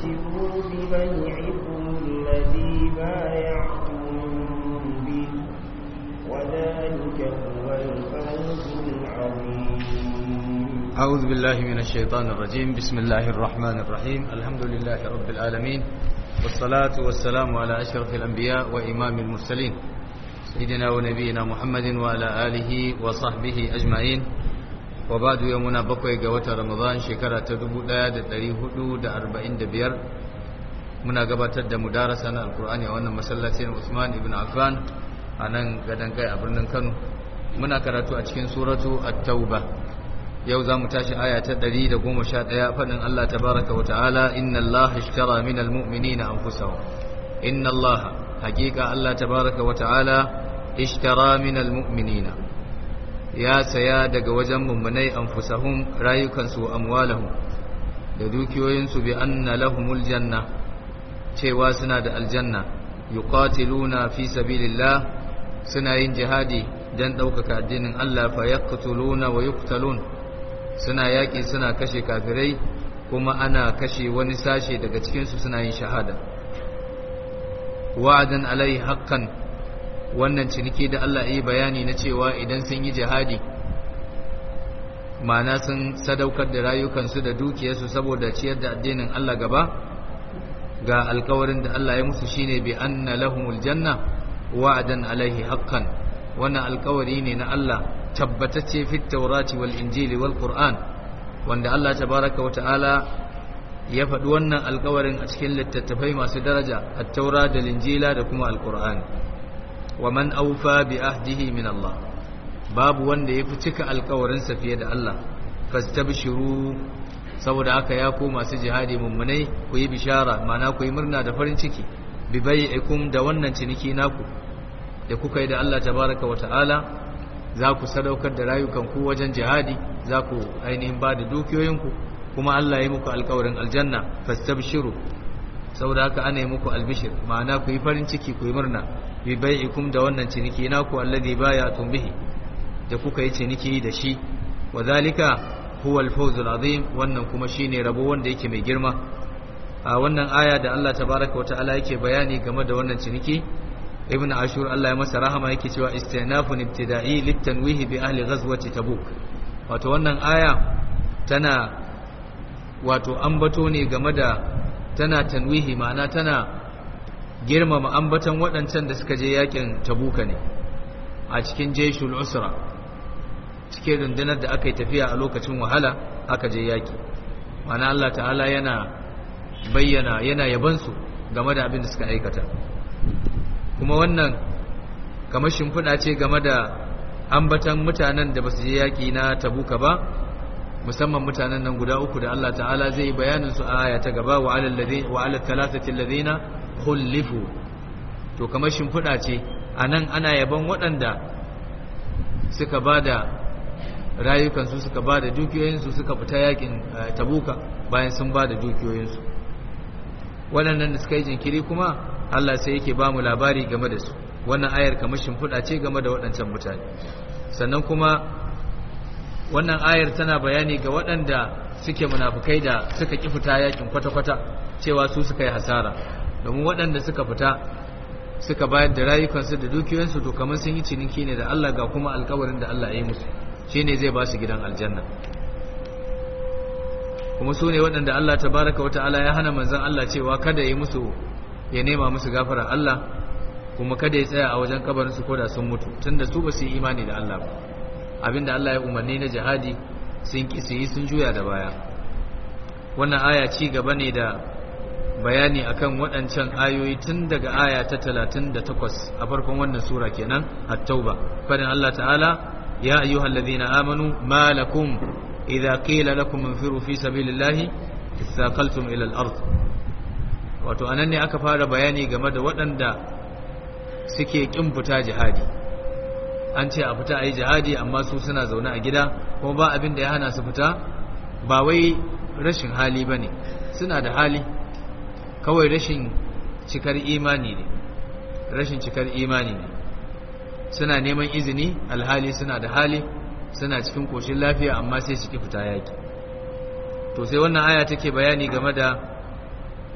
فاستبشروا ببيعكم الذي بايعتم به وذلك هو الفوز العظيم أعوذ بالله من الشيطان الرجيم بسم الله الرحمن الرحيم الحمد لله رب العالمين والصلاة والسلام على أشرف الأنبياء وإمام المرسلين سيدنا ونبينا محمد وعلى آله وصحبه أجمعين وبعد يومنا بقوي قوة رمضان شكرا تدبو لا دريه دا أربعين دبير muna gabatar da mudarasa na alkur'ani a wannan masallacin Usman ibn Affan a nan gadan kai a birnin Kano muna karatu a cikin suratu at-tauba yau za mu tashi aya ta 111 faɗin Allah tabaraka wa ta'ala inna Allah ishtara min almu'minina anfusahum inna Allah haqiqa Allah tabaraka wa ta'ala ishtara min almu'minina ya saya daga wajen mummunai anfusahum rayukansu amwalahum da dukiyoyinsu bi anna lahumul janna cewa suna da aljanna yuqatiluna fi sabilillah suna yin jihadi dan ɗaukaka addinin Allah fa yaqtuluna wa yuqtalun suna yaƙi suna kashe kafirai kuma ana kashe wani sashe daga cikinsu suna yin shahada wa'adan alai haqqan wannan ciniki da Allah yi bayani na cewa idan sun yi jihadi ma'ana sun sadaukar da rayukansu da dukiyarsu saboda ciyar da addinin Allah gaba ga alkawarin da Allah ya musu shine bi anna lahumul janna wa'adan alaihi haqqan wannan alkawari ne na Allah tabbatacce fi taurati wal injili wal qur'an wanda Allah tabaraka wa ta'ala ya faɗi wannan alƙawarin a cikin littattafai masu daraja at-taura da linjila da kuma al-qur'an wa man awfa bi ahdihi min Allah babu wanda ya fi cika alƙawarin sa fiye da Allah fastabshiru saboda haka ya ku masu jihadi mummunai ku yi bishara ma'ana ku yi murna da farin ciki bi bai'ikum da wannan ciniki naku da kuka yi da Allah tabaraka wa ta'ala za ku sadaukar da rayukanku wajen jihadi za ku ainihin ba da dukiyoyinku kuma Allah ya muku alkawarin aljanna fastabshiru saboda haka ana yi muku albishir ma'ana ku yi farin ciki ku yi murna bi bai'ikum da wannan ciniki naku alladhi bay'atum bihi da kuka yi ciniki da shi wa zalika huwa al-fawz azim wannan kuma shine rabo wanda yake mai girma a wannan aya da Allah tabaraka wa ta'ala yake bayani game da wannan ciniki ibn ashur Allah ya masa rahama yake cewa istinafun ibtida'i litanwihi bi ahli ghazwati tabuk wato wannan aya tana wato ambato ne game da tana tanwihi ma'ana tana girmama ambatan waɗancan da suka je yakin tabuka ne a cikin jeshul usra cikin rundunar da aka yi tafiya a lokacin wahala aka je yaki ma'ana Allah ta'ala yana bayyana yana yabansu game da abin da suka aikata kuma wannan kamar shimfiɗa ce game da ambatan mutanen da ba su je yaƙi na tabuka ba musamman mutanen nan guda uku da Allah ta'ala zai bayanin su a aya ta gaba wa ala talatati alladhina khulifu to kamar shimfiɗa ce anan ana yaban waɗanda suka bada rayukansu suka bada dukiyoyinsu suka fita yaƙin tabuka bayan sun bada dukiyoyinsu waɗannan da suka yi jinkiri kuma Allah sai yake ba mu labari game da su wannan ayar kamar shimfiɗa ce game da waɗancan mutane sannan kuma wannan ayar tana bayani ga waɗanda suke munafukai da suka ƙi fita yakin kwata-kwata cewa su suka yi hasara domin waɗanda suka fita suka bayar da rayukansu da dukiyoyinsu to kamar sun yi ciniki ne da Allah ga kuma alkawarin da Allah ya yi musu shine zai ba su gidan aljanna kuma su ne waɗanda Allah tabaraka wa ta'ala ya hana manzon Allah cewa kada ya yi musu ya nema musu gafara Allah kuma kada ya tsaya a wajen kabarinsu ko da sun mutu tunda su ba su yi imani da Allah ba abinda Allah ya umarni na jihadi sun ki su yi sun juya da baya wannan aya ci gaba ne da bayani akan waɗancan ayoyi tun daga aya ta 38 a farkon wannan sura kenan at-tauba fadin Allah ta'ala ya ayyuhallazina amanu ma lakum idza qila lakum infiru fi sabilillahi istaqaltum ila al-ard wato anan ne aka fara bayani game da waɗanda suke ƙin fita jihadi an ce a fita a yi jihadi amma su suna zaune a gida kuma ba abin da ya hana su fita ba wai rashin hali ba ne suna da hali kawai rashin cikar imani ne rashin cikar imani ne suna neman izini alhali suna da hali suna cikin koshin lafiya amma sai suke fita yaki to sai wannan aya take bayani game da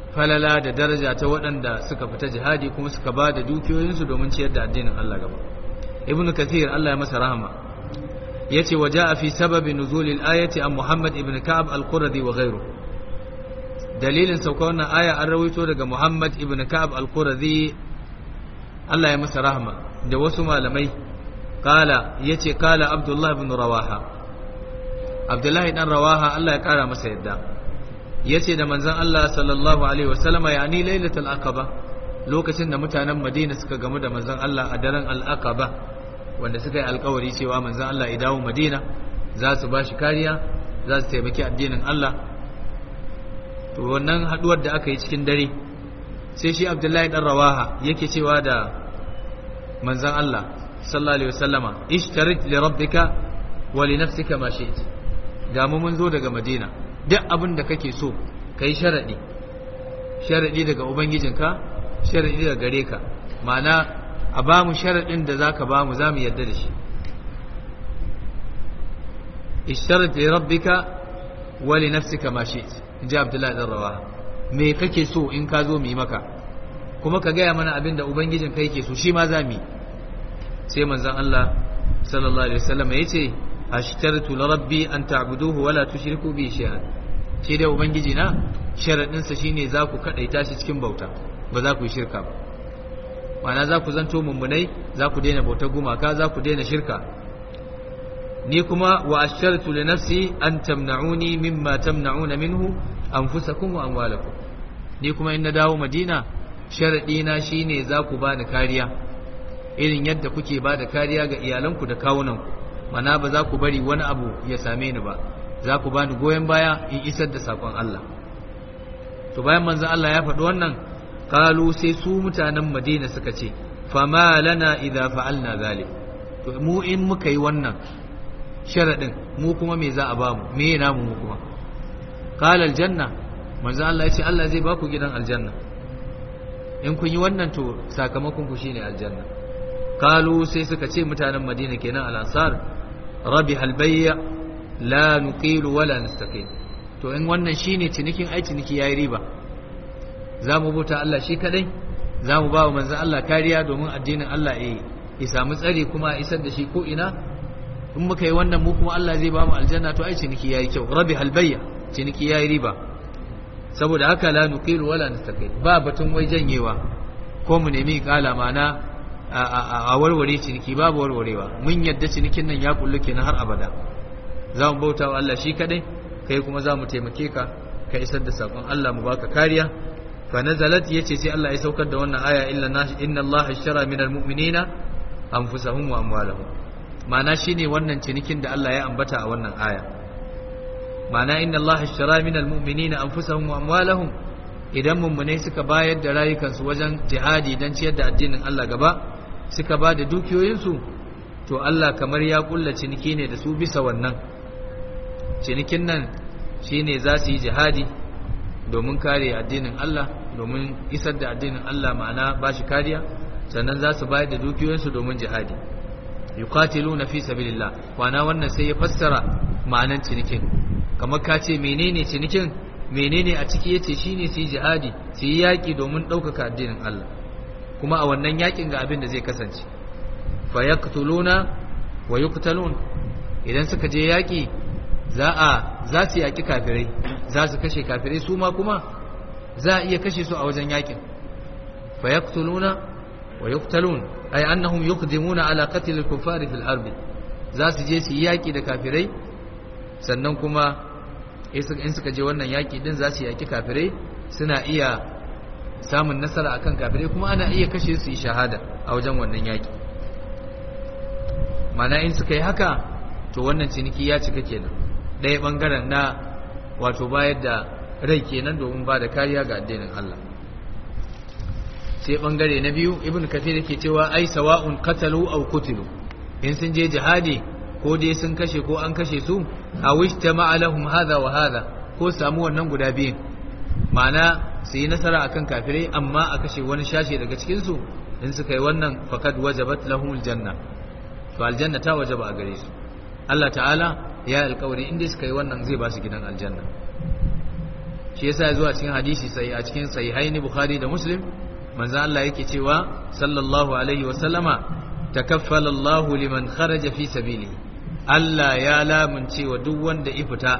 falala da daraja ta waɗanda suka fita jihadi kuma suka ba da dukiyoyinsu domin ciyar da addinin Allah gaba ibnu kathir Allah ya masa rahama yace waja'a fi sababi nuzulil ayati an muhammad ibn ka'ab al-quradi wa ghayru dalilin sauka wannan aya an rawaito daga muhammad ibn ka'ab al-quradi Allah ya masa rahama da wasu malamai kala yace kala abdullah ibn rawaha abdullah dan rawaha Allah ya kara masa yadda yace da manzon Allah sallallahu alaihi wasallama yani lailatul aqaba lokacin da mutanen Madina suka gamu da manzon Allah a daren al-aqaba wanda suka yi alkawari cewa manzon Allah ya dawo Madina za su bashi kariya za su taimaki addinin Allah to wannan haduwar da aka yi cikin dare sai shi Abdullahi dan Rawaha yake cewa da manzon Allah sallallahu alaihi wasallama ishtarit li rabbika wa li nafsika ma shi'ta ga mu mun zo daga Madina duk abin da kake so kai sharadi sharadi daga ubangijinka sharadi daga gare ka ma'ana a ba mu sharadin da zaka ba mu zamu yarda da shi ishtarit li rabbika wa li nafsika ma shi'ta inji Abdullahi dan Rawaha me kake so in ka zo mu yi maka kuma ka gaya mana abin da ubangijin kai ke so shi ma za mu yi sai manzon Allah sallallahu alaihi wasallam ya ce ashtartu li rabbi an ta'buduhu wa la tushriku bi shay'an shi dai ubangiji na sharadin sa shine za ku kadaita shi cikin bauta ba za ku yi shirka ba ma'ana za ku zanto mummunai za ku daina bautar gumaka za ku daina shirka ni kuma wa ashtartu li nafsi an tamna'uni mimma tamna'una minhu anfusakum wa amwalakum ni kuma in na dawo madina sharadi na shine za ku bani kariya irin yadda kuke ba da kariya ga iyalanku da kawunanku mana ba za ku bari wani abu ya same ni ba za ku bani goyon baya in isar da sakon Allah to bayan manzo Allah ya faɗi wannan kalu sai su mutanen Madina suka ce fama lana idza fa'alna zalik to mu in muka yi wannan sharadin mu kuma me za a ba mu me namu mu kuma qala aljanna manzo Allah ya ce Allah zai ba ku gidan aljanna in kun yi wannan to sakamakon ku shine aljanna kalu sai suka ce mutanen madina kenan al-ansar rabi halbayya la nuqilu wala nastaqim to in wannan shine cinikin ai ciniki yayi riba za mu bauta Allah shi kadai za mu ba wa manzon Allah kariya domin addinin Allah ya samu tsari kuma a isar da shi ko ina in muka yi wannan mu kuma Allah zai ba mu aljanna to ai ciniki yayi kyau rabi halbayya ciniki yayi riba saboda haka la nuqilu wala nastaqim ba batun wai janyewa ko mu nemi kala mana a warware ciniki babu warwarewa mun yadda cinikin nan ya kullu kenan har abada za mu bauta wa Allah shi kadai kai kuma za mu taimake ka ka isar da sakon Allah mu baka kariya fa nazalat yace sai Allah ya saukar da wannan aya illa inna Allah ashtara minal mu'minina anfusahum wa amwalahum ma'ana shine wannan cinikin da Allah ya ambata a wannan aya ma'ana inna Allah ashtara minal mu'minina anfusahum wa amwalahum idan mummunai suka bayar da rayukansu wajen jihadi don ciyar da addinin Allah gaba suka ba da dukiyoyinsu to Allah kamar ya kulla ciniki ne da su bisa wannan cinikin nan shine za su yi jihadi domin kare addinin Allah domin isar da addinin Allah ma'ana ba shi kariya sannan za su bayar da dukiyoyinsu domin jihadi yuqatiluna fi sabilillah kwana wannan sai ya fassara ma'anan cinikin kamar ka ce menene cinikin menene a ciki yace shine su yi jihadi su yi yaki domin ɗaukaka addinin Allah kuma a wannan yakin ga abin da zai kasance fa yaqtuluna wa yuqtalun idan suka je yaki za a za su yaki kafirai za su kashe kafirai su ma kuma za a iya kashe su a wajen yakin fa yaqtuluna wa yuqtalun ay annahum yuqdimuna ala qatl al-kuffari fil ardi za su je su yi yaki da kafirai sannan kuma in suka je wannan yaki din za su yaki kafirai suna iya samun nasara akan kafirai kuma ana iya kashe su yi shahada a wajen wannan yaki mana in suka yi haka to wannan ciniki ya cika kenan ɗaya ɓangaren na wato bayar da rai kenan domin ba da kariya ga addinin Allah sai ɓangare na biyu ibn kathir yake cewa ai sawa'un qatalu aw qutilu in sun je jihadi ko dai sun kashe ko an kashe su a wishta ma'alahum hadha wa hadha ko samu wannan guda biyun ma'ana su yi nasara akan kafirai amma a kashe wani shashe daga cikin su in suka yi wannan faqad wajabat lahumul janna to aljanna ta wajaba a gare su Allah ta'ala ya alƙawari inda suka yi wannan zai ba su gidan aljanna shi yasa ya zo a cikin hadisi sai a cikin sahihaini bukhari da muslim manzo Allah yake cewa sallallahu alaihi wa sallama takaffala Allah liman kharaja fi sabilihi Allah ya lamunce wa duk wanda ya fita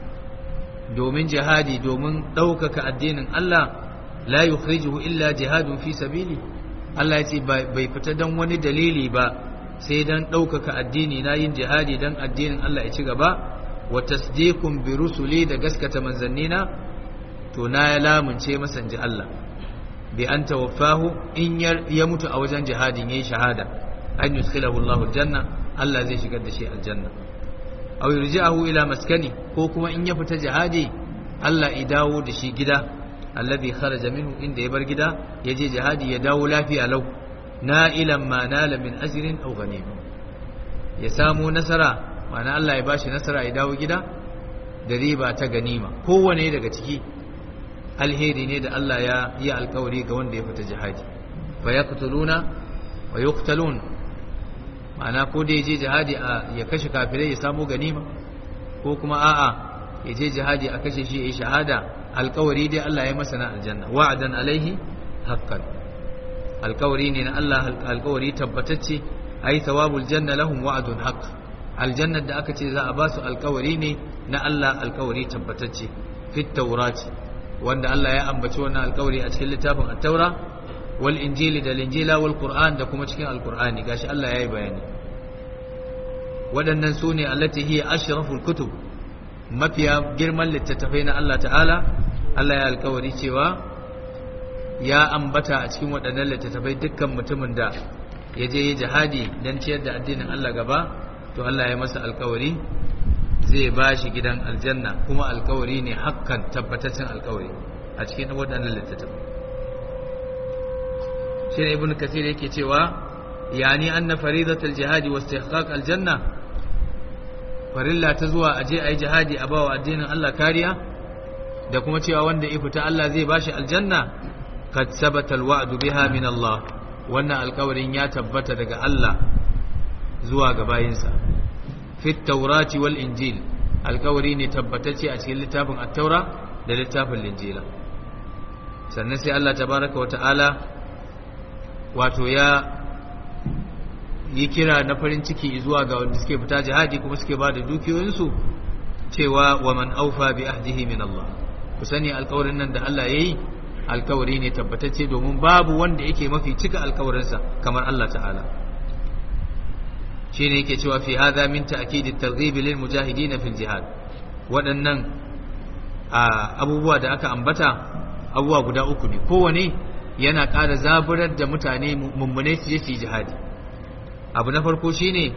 domin jihadi domin ɗaukaka addinin Allah la yukhrijuhu illa jihadun fi sabili Allah ya ce bai fita dan wani dalili ba sai dan ɗaukaka addini na yin jihadi dan addinin Allah ya ci gaba wa tasdiqun bi rusuli da gaskata manzannina to na ya lamunce masa ji Allah bi an tawaffahu in ya mutu a wajen jihadin yayi shahada an yudkhilahu Allahu aljanna Allah zai shigar da shi aljanna aw yurji'ahu ila maskani ko kuma in ya fita jihadi Allah ya dawo da shi gida alladhi kharaja minhu inda ya bar gida ya je jihadi ya dawo lafiya lau na'ilan ma nala min ajrin aw ghanima ya samu nasara ma'ana Allah ya bashi nasara ya dawo gida da riba ta ganima kowane daga ciki alheri ne da Allah ya yi alkawari ga wanda ya fita jihadi fa yaqtuluna wa yuqtalun ma'ana ko da yaje jihadi ya kashe kafirai ya samu ganima ko kuma a'a ya je jihadi a kashe shi ya shahada alkawari dai Allah ya masa na aljanna wa'adan alaihi haqqan alkawari ne na Allah alkawari tabbatacce ai thawabul janna lahum wa'dun haqq aljannar da aka ce za a ba su alkawari ne na Allah alkawari tabbatacce fit taurati wanda Allah ya ambaci wannan alkawari a cikin littafin at-taura wal injili da linjila wal qur'an da kuma cikin alqur'ani gashi Allah ya yi bayani waɗannan su ne allati hiya ashraful kutub mafiya girman littattafai na Allah ta'ala Allah ya alkawari cewa ya ambata a cikin waɗannan littattafai dukkan mutumin da ya je yi jihadi don ciyar da addinin Allah gaba to Allah ya masa alkawari zai ba shi gidan aljanna kuma alkawari ne hakkan tabbataccen alkawari a cikin waɗannan littattafai shi ne ibn kasir yake cewa yani anna faridatul jihadi wa istihqaq aljanna farilla ta zuwa aje ayi jihadi a bawa addinin Allah kariya da kuma cewa wanda ya fita Allah zai bashi aljanna kad sabata alwa'du biha min Allah wannan alkawarin ya tabbata daga Allah zuwa ga bayinsa fi taurati wal injil alkawari ne tabbatacce a cikin littafin at-taura da littafin linjila sannan sai Allah tabaraka wata'ala wato ya yi kira na farin ciki zuwa ga wanda suke fita jihadi kuma suke ba da dukiyoyinsu cewa wa man aufa bi ahdihi min Allah ku sani alkawarin nan da Allah yayi alkawari ne tabbatacce domin babu wanda yake mafi cika alkawarinsa kamar Allah ta'ala shine yake cewa fi hadha min ta'kid at-targhib lil mujahidin fil jihad waɗannan abubuwa da aka ambata abubuwa guda uku ne kowane yana ƙara zaburar da mutane mummune su je su yi jihadi abu na farko shine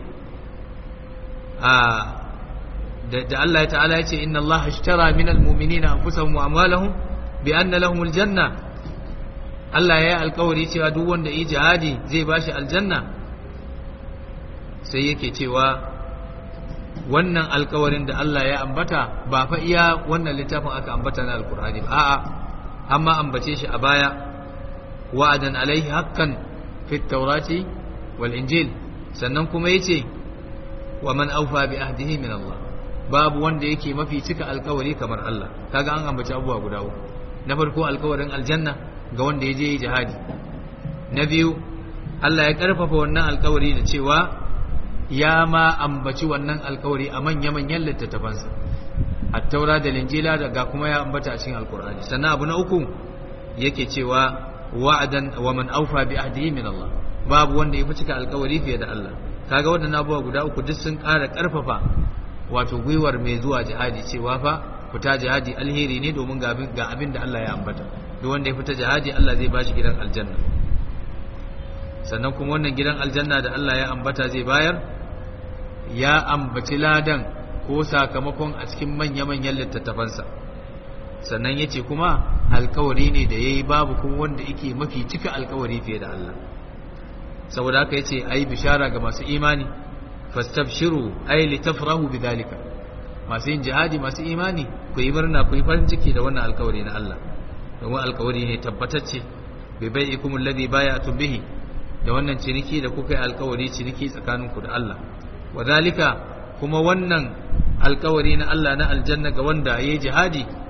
a da Allah ta'ala ya ce inna Allah ashtara minal mu'minina anfusahum wa amwalahum bi anna lahumul janna Allah ya yi alkawari cewa duk wanda yi jihadi zai bashi aljanna sai yake cewa wannan alkawarin da Allah ya ambata ba fa iya wannan littafin aka ambata na alkur'ani ba a'a amma ambace shi a baya wa'adan alaihi haqqan fit tawrati wal injil sannan kuma yace wa man awfa bi ahdihi min Allah babu wanda yake mafi cika alkawari kamar Allah kaga an ambaci abubuwa guda uku na farko alkawarin aljanna ga wanda ya je jihadi na biyu Allah ya karfafa wannan alkawari da cewa ya ma ambaci wannan alkawari a manya-manyan littattafansa attaura da linjila da ga kuma ya ambata a cikin alkur'ani sannan abu na uku yake cewa wa'adan wa man awfa bi ahdihi min Allah babu wanda ya fi cika alkawari fiye da Allah kaga waɗannan abubuwa guda uku duk sun ƙara ƙarfafa wato gwiwar mai zuwa jihadi cewa fa fita jihadi alheri ne domin ga abin da Allah ya ambata duk wanda ya fita jihadi Allah zai bashi gidan aljanna sannan kuma wannan gidan aljanna da Allah ya ambata zai bayar ya ambaci ladan ko sakamakon a cikin manya-manyan littattafansa sannan ya ce kuma alkawari ne da ya yi babu kuma wanda yake mafi cika alkawari fiye da Allah saboda haka ya ce a yi bishara ga masu imani fastabshiru ai litafrahu bidhalika masu yin jihadi masu imani ku yi murna ku yi farin ciki da wannan alkawari na Allah domin alkawari ne tabbatacce bai bai ikum alladhi bay'atum bihi da wannan ciniki da kuka yi alkawari ciniki tsakaninku da Allah wadhalika kuma wannan alkawari na Allah na aljanna ga wanda yayi jihadi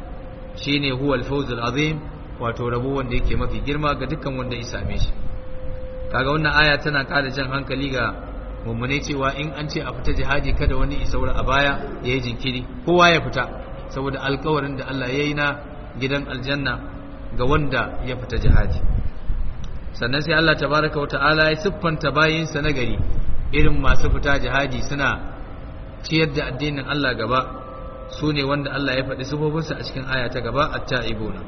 shine huwa al-fawzul azim wato rabo wanda yake mafi girma ga dukkan wanda ya same shi kaga wannan aya tana ƙara jan hankali ga mummune cewa in an ce a fita jihadi kada wani isaura a baya ya yi jinkiri kowa ya fita saboda alkawarin da Allah ya yi na gidan aljanna ga wanda ya fita jihadi sannan sai Allah tabaraka wa ta'ala ya siffanta bayinsa na gari irin masu fita jihadi suna ciyar da addinin Allah gaba su ne wanda Allah ya faɗi sifofinsa a cikin aya ta gaba at-ta'ibuna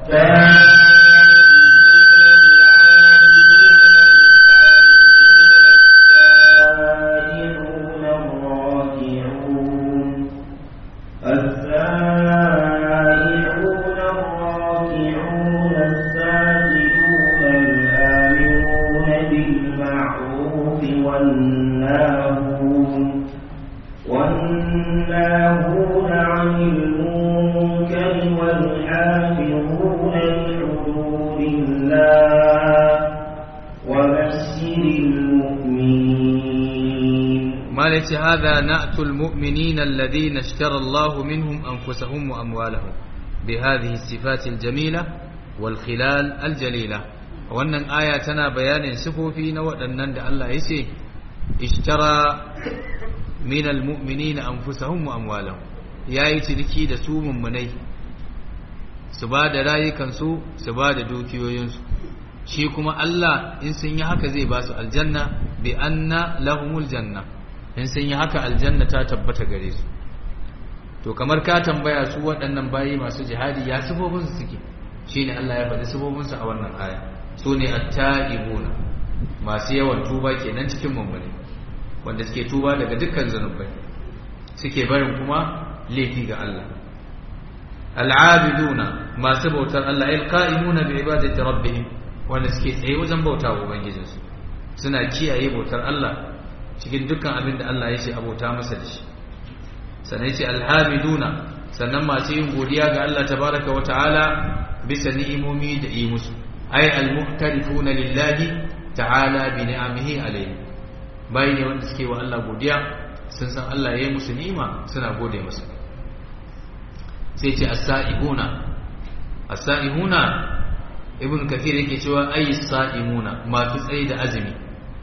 قالت هذا نأت المؤمنين الذين اشترى الله منهم أنفسهم وأموالهم بهذه الصفات الجميلة والخلال الجليلة wannan aya tana bayanin sifofi na waɗannan da Allah ya ce ishtara min almu'minina anfusahum wa amwalahum yayi ciniki da su mummunai su ba da rayukansu su ba da dukiyoyinsu shi kuma Allah in sun yi haka zai ba su aljanna bi anna lahumul janna in sun yi haka aljanna ta tabbata gare su to kamar ka tambaya su waɗannan bayi masu jihadi ya sifofinsu suke shine Allah ya faɗi sifofinsu a wannan aya su ne at-ta'ibuna masu yawan tuba kenan cikin mummune wanda suke tuba daga dukkan zanubai suke barin kuma laifi ga Allah al-abiduna masu bautar Allah al-qa'imuna bi ibadati rabbihim wanda suke tsaye wajen bautawa ubangijinsu suna kiyaye bautar Allah cikin dukkan abin da Allah ya ce abota masa da shi sannan ce alhamiduna sannan masu yin godiya ga Allah tabaraka wa ta'ala bisa ni'imomi da yi musu ay almuhtarifuna lillahi ta'ala bi ni'amihi alayhi bai ne wanda suke wa Allah godiya sun san Allah ya yi musu ni'ima suna gode masa sai ce as-sa'ihuna as-sa'ihuna ibn kathir yake cewa ay as-sa'imuna masu tsayi da azumi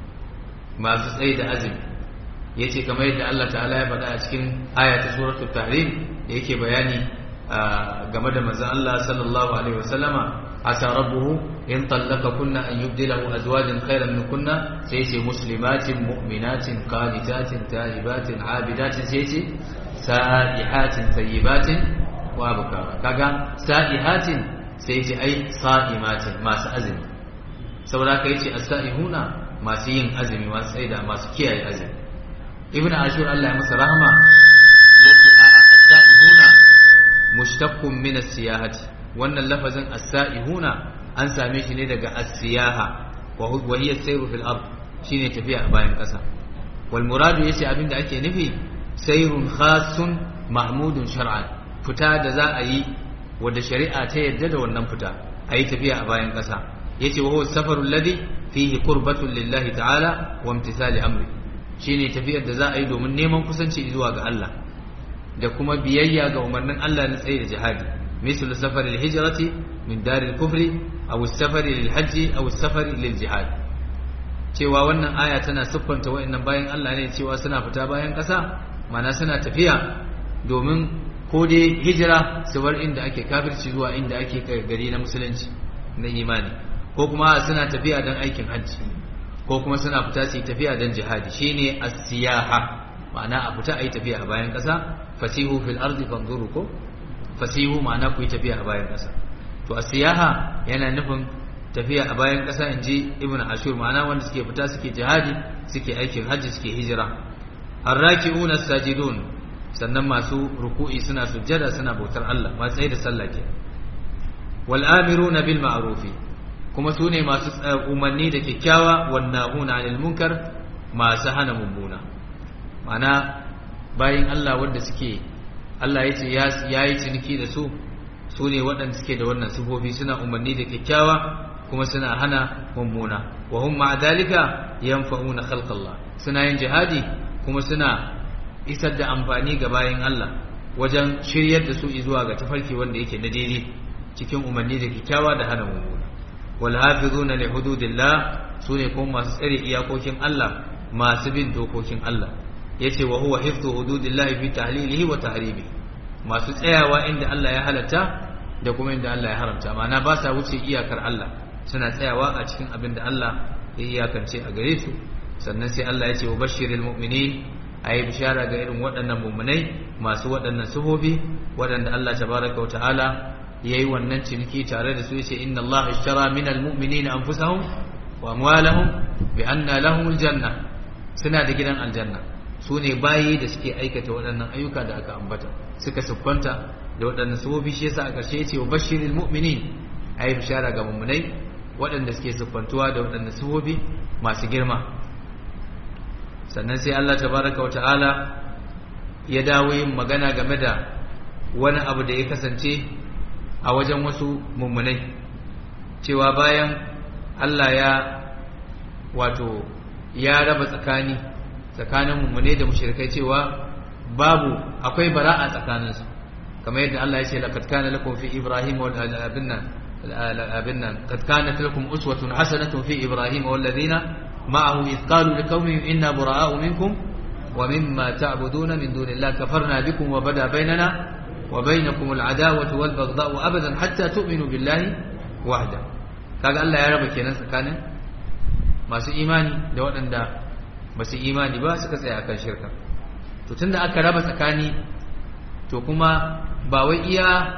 masu tsaye da azumi ya ce kamar yadda Allah ta'ala ya faɗa a cikin ayata suratul tahrim da yake bayani game da manzon Allah sallallahu alaihi wasallama asa rabbuhu in tallaka kunna an yubdilahu azwajan khairan min kunna sai ce muslimatin mu'minatin qanitatin ta'ibatin abidatin sai ce sa'ihatin tayyibatin wa abkara kaga sa'ihatin sai ce ai sa'imatin masu azumi saboda kai ce as-sa'ihuna masu yin azumi masu tsaida masu kiyaye azumi ibn ashur Allah ya masa rahama yace a as-sa'ihuna mushtaqqun min as-siyahati wannan lafazin as-sa'ihuna an same shi ne daga as-siyaha wa hiya sayru fil ard shine tafiya a bayan kasa wal muradu yace abinda ake nufi sayrun khassun mahmudun shar'an fita da za a yi wadda shari'a ta yadda da wannan fita a yi tafiya a bayan kasa yace wa huwa safaru alladhi fihi qurbatun lillahi ta'ala wa imtithali amri shine tafiyar da za a yi domin neman kusanci zuwa ga Allah da kuma biyayya ga umarnin Allah na tsaye da jihadi misal safari hijrati min daril kufri aw safari lil hajji aw safari lil jihad cewa wannan aya tana siffanta wayannan bayan Allah ne cewa suna fita bayan ƙasa mana suna tafiya domin ko dai hijira su bar inda ake kafirci zuwa inda ake gari na musulunci na imani ko kuma suna tafiya don aikin hajji ko kuma suna fita su yi tafiya don jihadi shine as-siyaha ma'ana a fita a yi tafiya a bayan ƙasa fasihu fil ardi fanzuru ko fasihu ma'ana ku yi tafiya a bayan ƙasa to as-siyaha yana nufin tafiya a bayan ƙasa in ji ibn ashur ma'ana wanda suke fita suke jihadi suke aikin hajji suke hijira arraki'una sajidun sannan masu ruku'i suna sujjada suna bautar Allah masu tsaye da sallah ke wal amiruna bil ma'rufi kuma su ne masu umarni da kyakkyawa wan nahuna 'anil munkar masu hana mummuna ma'ana bayin Allah wanda suke Allah ya ce ya yi ciniki da su su ne waɗanda suke da wannan sifofi suna umarni da kyakkyawa kuma suna hana mummuna wa hum ma'a dalika yanfa'una khalqallah suna yin jihadi kuma suna isar da amfani ga bayin Allah wajen shiryar da su zuwa ga tafarki wanda yake na daidai cikin umarni da kyakkyawa da hana mummuna wal hafizuna li hududillah sune kuma masu tsare iyakokin Allah masu bin dokokin Allah yace wa huwa hifdhu hududillah fi tahlilihi wa tahrimihi masu tsayawa inda Allah ya halatta da kuma inda Allah ya haramta ma'ana ba sa wuce iyakar Allah suna tsayawa a cikin abin da Allah ya iyakance a gare su sannan sai Allah ya ce wa bashiril mu'minin ayi bishara ga irin waɗannan mu'minai masu waɗannan sufofi waɗanda Allah tabaraka wa ta'ala yayi wannan ciniki tare da su yace inna Allah ishtara minal mu'minina anfusahum wa amwalahum bi anna lahumul janna suna da gidan aljanna su ne bayi da suke aikata waɗannan ayyuka da aka ambata suka siffanta da waɗannan sufofi shi yasa a ƙarshe yace wa bashiril mu'minin ayi bishara ga mu'minai waɗanda suke siffantuwa da waɗannan sufofi masu girma sannan sai Allah tabaraka wa ta'ala ya dawo yin magana game da wani abu da ya kasance a wajen wasu mummunai cewa bayan Allah ya wato ya raba tsakani tsakanin mummunai da mushrikai cewa babu akwai bara'a tsakaninsu kamar yadda Allah ya ce laqad kana lakum fi ibrahim wal abinna abinna qad kanat lakum uswatun hasanatun fi ibrahim wal ladina معه إذ قالوا لقومهم إنا براء منكم ومما تعبدون من دون الله كفرنا بكم وبدا بيننا وبينكم العداوة والبغضاء أبدا حتى تؤمنوا بالله وحده kaga Allah ya raba kenan tsakanin masu imani da waɗanda ba su imani ba suka tsaya akan shirka to tunda aka raba tsakani to kuma ba wai iya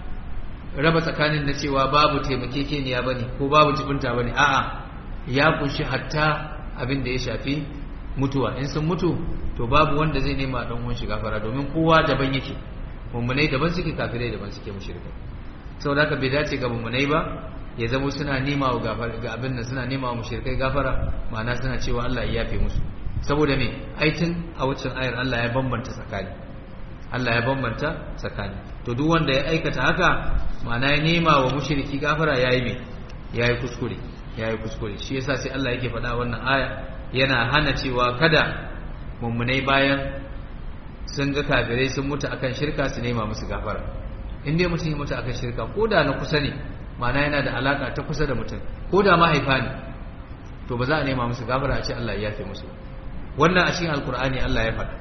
raba tsakanin na cewa babu taimakekeniya bane ko babu jibinta bane a'a ya kunshi hatta abin da ya shafi mutuwa in sun mutu to babu wanda zai nema dan uwan shi gafara domin kowa daban yake mummunai daban suke kafirai daban suke mushrikai saboda haka bai dace ga mummunai ba ya zama suna nema wa gafara ga abin nan suna nema wa mushrikai gafara ma'ana suna cewa Allah ya yafe musu saboda me aitin a waccan ayar Allah ya bambanta tsakani Allah ya bambanta tsakani to duk wanda ya aikata haka ma'ana ya nema wa mushriki gafara yayi me yayi kuskure ya yi kuskure shi yasa sai Allah yake faɗa wannan aya yana hana cewa kada mummunai bayan sun ga kafirai sun mutu akan shirka su nema musu gafara in dai mutum ya mutu akan shirka ko da na kusa ne ma'ana yana da alaka ta kusa da mutum ko da mahaifa ne to ba za a nema musu gafara a ce Allah ya yafe musu wannan a cikin alkur'ani Allah ya faɗa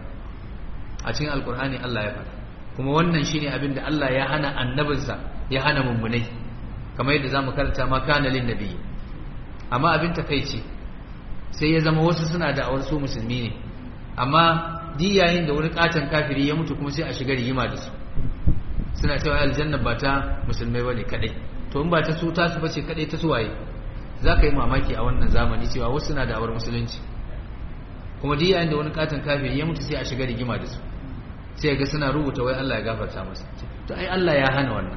a cikin alkur'ani Allah ya faɗa kuma wannan shine abin da Allah ya hana annabinsa ya hana mummunai kamar yadda zamu karanta ma kana lin nabiyyi amma abin takaici sai ya zama wasu suna da awar su musulmi ne amma di yayin da wani katon kafiri ya mutu kuma sai a shiga rigima da su suna cewa aljanna ba ta musulmai bane kadai to in ba ta su ta su bace kadai ta suwaye za ka yi mamaki a wannan zamani cewa wasu suna da awar musulunci kuma di yayin da wani katon kafiri ya mutu sai a shiga rigima da su sai ga suna rubuta wai Allah ya gafarta masa to ai Allah ya hana wannan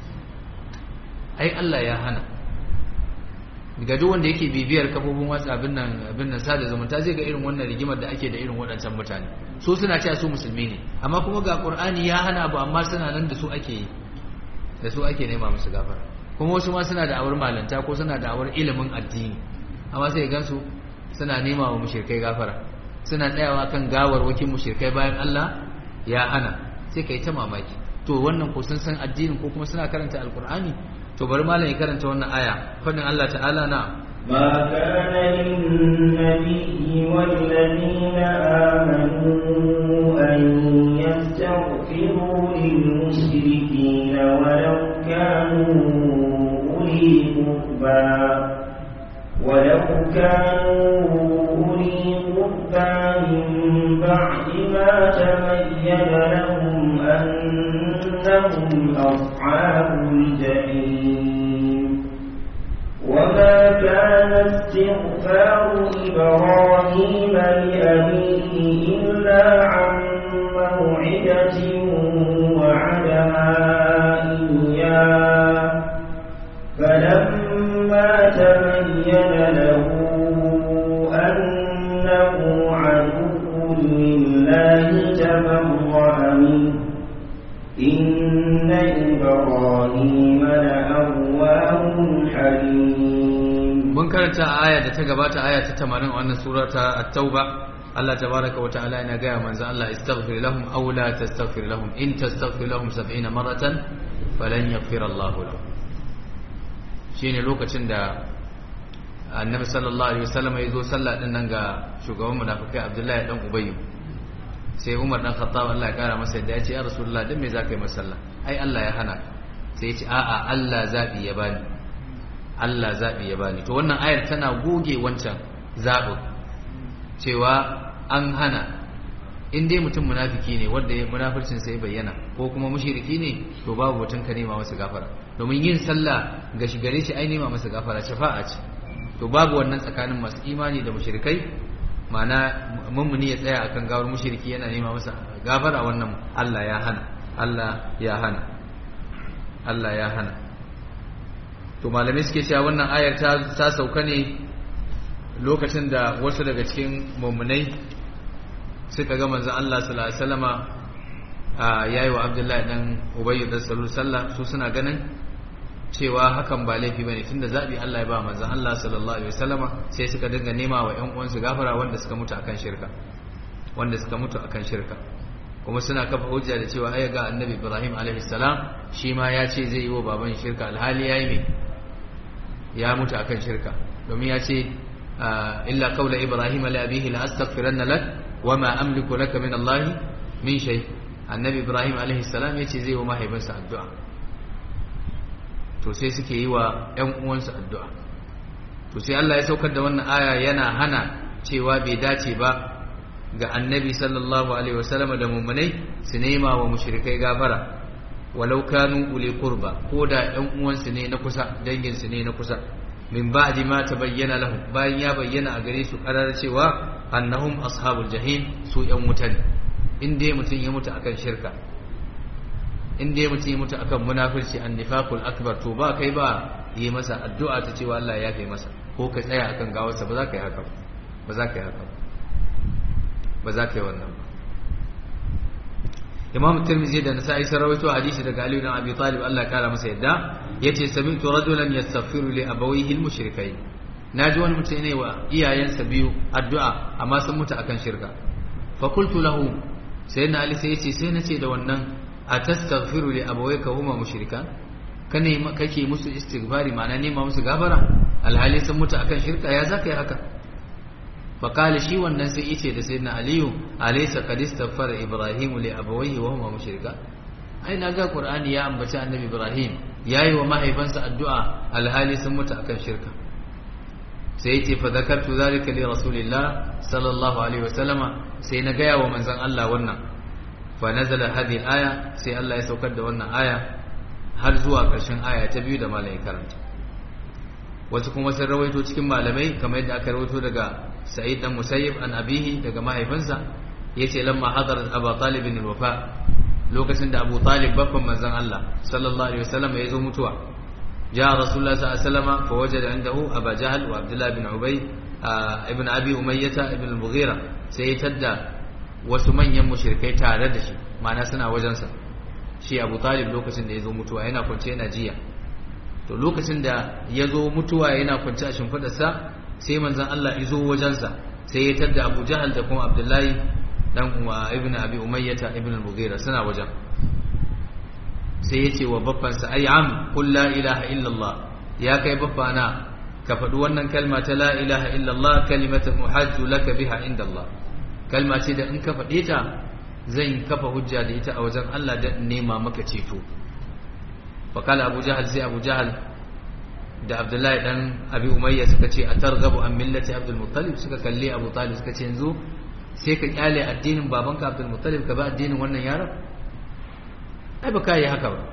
ai Allah ya hana ga duk wanda yake bibiyar kafofin watsa abin nan abin nan sada zumunta zai ga irin wannan rigimar da ake da irin waɗancan mutane so suna cewa su musulmi ne amma kuma ga Qur'ani ya hana abu amma suna nan da su ake yi da su ake nema musu gafara kuma wasu ma suna da awar malanta ko suna da awar ilimin addini amma sai gansu suna nema wa mushrikai gafara suna tsayawa kan gawar wakin mushrikai bayan Allah ya hana sai kai ta mamaki to wannan ko sun san addinin ko kuma suna karanta alqur'ani to bari malam ya karanta wannan aya fadin Allah ta'ala na ما كان للنبي والذين آمنوا أن يستغفروا للمشركين ولو كانوا أولي قربى ولو كانوا أولي قربى من بعد ما تبين لهم أنهم أصحاب الجحيم وما كان استغفار إبراهيم لأبيه إلا عن موعدة وعدها إياه فلما تبين له أنه عدو لله تبرأ منه إن إبراهيم لأواه حليم mun karanta aya da ta gabata aya ta 80 a wannan sura ta at-tauba Allah tabaraka wa ta'ala yana gaya manzo Allah istaghfir lahum aw la tastaghfir lahum in tastaghfir lahum 70 maratan falan yaghfir Allah lahum shine lokacin da annabi sallallahu alaihi wasallam ya zo sallah din nan ga shugaban munafikai Abdullahi dan Ubayy sai Umar dan Khattab Allah ya kara masa yadda ya ce ya Rasulullah dan me zaka yi masa sallah ai Allah ya hana sai ya ce a'a Allah zabi ya bani Allah zabi ya bani to wannan ayar tana goge wancan zabin cewa an hana in dai mutum munafiki ne wanda ya munafircin sai bayyana ko kuma mushriki ne to babu mutum ka nema masa gafara domin yin sallah ga shi gare shi ai nema masa gafara shafa'a ce to babu wannan tsakanin masu imani da mushrikai ma'ana mummuni ya tsaya akan gawar mushriki yana nema masa gafara wannan Allah ya hana Allah ya hana Allah ya hana to malamai suke cewa wannan ayar ta sauka ne lokacin da wasu daga cikin mummunai suka ga manzon Allah sallallahu alaihi wasallama yayi wa Abdullahi dan Ubayy dan Salul sallah su suna ganin cewa hakan ba laifi bane tunda zabi Allah ya ba manzon Allah sallallahu alaihi wasallama sai suka dinga nema wa ƴan uwansu gafara wanda suka mutu akan shirka wanda suka mutu akan shirka kuma suna kafa hujja da cewa ai ga Annabi Ibrahim alaihi salam shi ma ya ce zai yi wa baban shirka alhali yayi me ya mutu akan shirka domin ya ce illa qawla ibrahim li abihi la astaghfiranna lak wama amliku laka min Allah min shay annabi ibrahim alaihi salam yace zai wa mahaifinsa addu'a to sai suke yi wa ƴan uwansa addu'a to sai Allah ya saukar da wannan aya yana hana cewa bai dace ba ga annabi sallallahu alaihi wasallam da mu'minai su nema wa mushrikai gafara walau kanu uli qurba ko da ƴan uwansu ne na kusa dangin su ne na kusa min ba'di ma tabayyana lahum bayan ya bayyana a gare su karar cewa annahum ashabul jahim su ƴan wuta ne in dai mutum ya mutu akan shirka in dai mutum ya mutu akan munafirci annifaqul akbar to ba kai ba yi masa addu'a ta cewa Allah ya yafe masa ko ka tsaya akan gawarsa ba za ka yi haka ba za ka yi haka ba za ka yi wannan ba imam tirmidhi da nasa'i sun rawaito hadisi daga ali ibn abi talib Allah ya kara masa yadda yace sami'tu rajulan yastaghfiru li abawayhi al-mushrikayn naji wani mutum ne wa iyayensa biyu addu'a amma sun mutu akan shirka fa qultu lahu sayyidina ali sai yace sai nace da wannan atastaghfiru li abawayka huma mushrikan kane kake musu istighfari ma'ana nema musu gafara alhali sun mutu akan shirka ya zaka yi haka فقال شي wannan sai yace da sayyidina aliyu alaysa qad istaghfara ibrahim li abawayhi wa huma mushrika ai naga qur'ani ya ambaci annabi ibrahim yayi wa mahaifansa addu'a alhali sun mutu akan shirka sai yace fa zakartu zalika li rasulillah sallallahu alaihi wasallama sai na gaya wa manzon Allah wannan fa nazala hadhihi aya sai Allah ya saukar da wannan aya har zuwa ƙarshen aya ta biyu da malai karanta wasu kuma sun rawaito cikin malamai kamar yadda aka rawaito daga sa'id dan musayyib an abihi daga mahaifinsa yace lamma hadarat abu talib bin wafa lokacin da abu talib babban manzon Allah sallallahu alaihi wasallam ya zo mutuwa ja rasulullah sallallahu alaihi wasallam fa wajada indahu aba jahl wa abdullah bin ubay ibn abi umayyah ibn al-mughira sai ya tadda wasu manyan mushrikai tare da shi ma'ana suna wajensa shi abu talib lokacin da ya zo mutuwa yana kwance yana jiya to lokacin da ya zo mutuwa yana kwance a shimfidarsa sai manzon Allah izo wajensa sai ya tadda Abu Jahal da kuma Abdullahi dan uwa Ibn Abi Umayyah ibn al-Mughira suna wajen sai ya ce wa babbansa ai am qul la ilaha illa Allah ya kai babbana ka faɗi wannan kalma ta la ilaha illa Allah kalimatan muhajju laka biha inda Allah kalma ce da in ka faɗe ta zan kafa hujja da ita a wajen Allah da nema maka ceto fa kala Abu Jahal sai Abu Jahal da abdullahi dan abi umayya suka ce a targabu an millati abdul muttalib suka kalle abu talib suka ce yanzu sai ka kyale addinin babanka abdul muttalib ka ba addinin wannan yaron ai ba kai haka ba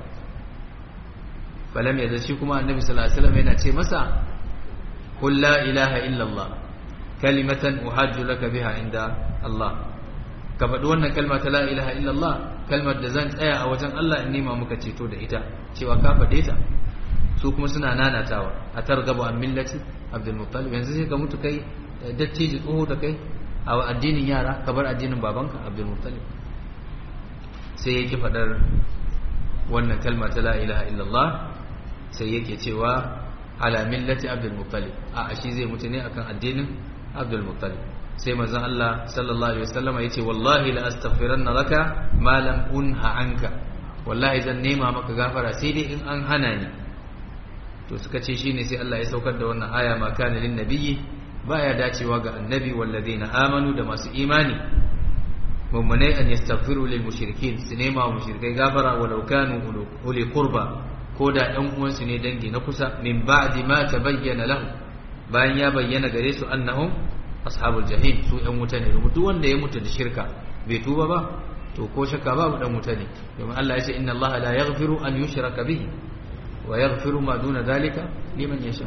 falam yadda shi kuma annabi sallallahu alaihi wasallam yana ce masa qul la ilaha illa allah kalimatan uhajju laka biha inda allah ka faɗi wannan kalma ta la ilaha illa allah kalmar da zan tsaya a wajen Allah in nema muka ceto da ita cewa ka faɗe ta su kuma suna nanatawa a targaba an millati abdulmuttalib yanzu sai ka mutu kai dattijo tsoho da kai a addinin yara ka bar addinin babanka abdulmuttalib sai yake faɗar wannan kalma ta la ilaha illallah sai yake cewa ala millati abdulmuttalib a shi zai mutu ne akan addinin abdulmuttalib sai manzon Allah sallallahu alaihi wasallam yace wallahi la astaghfiranna laka ma lam unha anka wallahi zan nema maka gafara sai dai in an hana ni to suka ce shine sai Allah ya saukar da wannan aya ma kana lin nabiyyi baya dacewa ga annabi wallazina amanu da masu imani mummunai an yastaghfiru lil mushrikin su nema wa mushrikai gafara walau kanu uli qurba ko da ɗan uwansu ne dangi na kusa min ba'di ma tabayyana lahu bayan ya bayyana gare su annahum ashabul jahim su ɗan wuta ne duk wanda ya mutu da shirka bai tuba ba to ko shakka babu ɗan wuta ne domin Allah ya ce inna Allah la yaghfiru an yushraka bihi wa yaghfiru ma duna dhalika liman yasha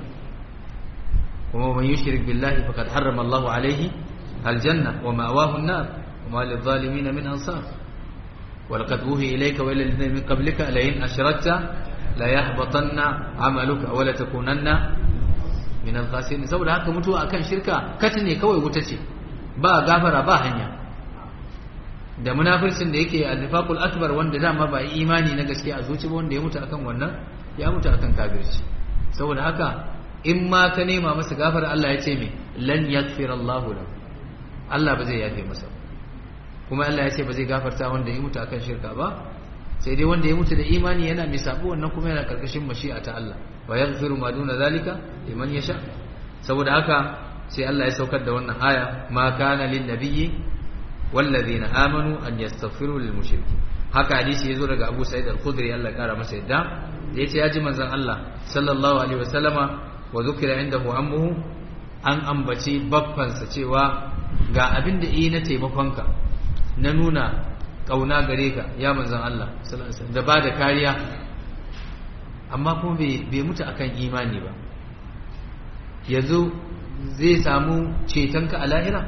kuma man yushrik billahi faqad harrama Allah alayhi aljanna wa ma'wahu an-nar wa ma lidh-dhalimin min ansar ولقد أوهي إليك وإلى الذين من قبلك لئن أشركت ليحبطن عملك ولا تكونن من الخاسرين saboda haka mutuwa akan shirka kati ne kawai wuta ce ba gafara ba hanya da munafircin da yake al-nifaqul akbar wanda dama ba imani na gaskiya a zuci ba wanda ya mutu akan wannan ya mutu akan kafirci saboda haka in ma ka nema masa gafara Allah ya ce me lan yaghfir Allah lahu Allah ba zai yafe masa kuma Allah ya ce ba zai gafarta wanda ya mutu akan shirka ba sai dai wanda ya mutu da imani yana mai sabo wannan kuma yana karkashin mashi'a ta Allah wa yaghfiru ma duna zalika liman yasha saboda haka sai Allah ya saukar da wannan aya ma kana lin nabiyyi wallazina amanu an yastaghfiru lil mushriki haka hadisi yazo daga Abu Sa'id al-Khudri Allah ya kara masa yadda da yace ya ji manzon Allah sallallahu alaihi wasallama wa zukira indahu ammuhu an ambaci baffansa cewa ga abin da yi na taimakonka na nuna kauna gare ka ya manzan Allah da ba da kariya amma kuma bai mutu akan imani ba yanzu zai samu cetonka a lahira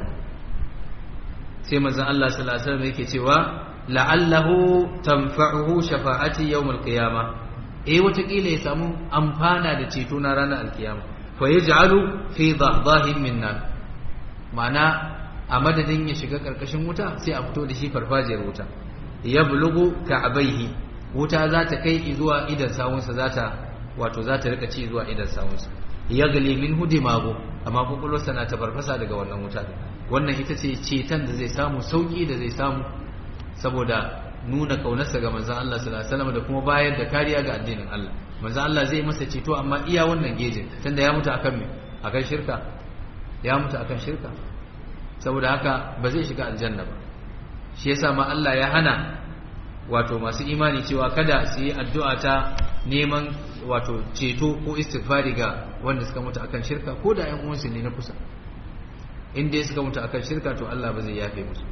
sai manzan Allah sallallahu alaihi wasallam yake cewa la'allahu tanfa'uhu shafa'ati yawmal qiyama eh watakila ya samu amfana da ceto na ranar alkiyama fa yaj'alu fi dhahdahin min nar ma'ana a madadin ya shiga karkashin wuta sai a fito da shi farfajiyar wuta ya bulugu ka'abaihi wuta za ta kai zuwa idan sawunsa za ta wato za ta rika ci zuwa idan sawunsa ya gali min hudimago amma kwakwalwarsa na ta farfasa daga wannan wuta wannan ita ce ceton da zai samu sauki da zai samu saboda nuna kaunarsa ga manzon Allah sallallahu alaihi wasallam da kuma bayar da kariya ga addinin Allah manzon Allah zai masa ceto amma iya wannan gejin tunda ya mutu akan me akan shirka ya mutu akan shirka saboda haka ba zai shiga aljanna ba shi yasa ma Allah ya hana wato masu imani cewa kada su yi addu'a ta neman wato ceto ko istighfari ga wanda suka mutu akan shirka ko da ƴan uwansu ne na kusa in dai suka mutu akan shirka to Allah ba zai yafe musu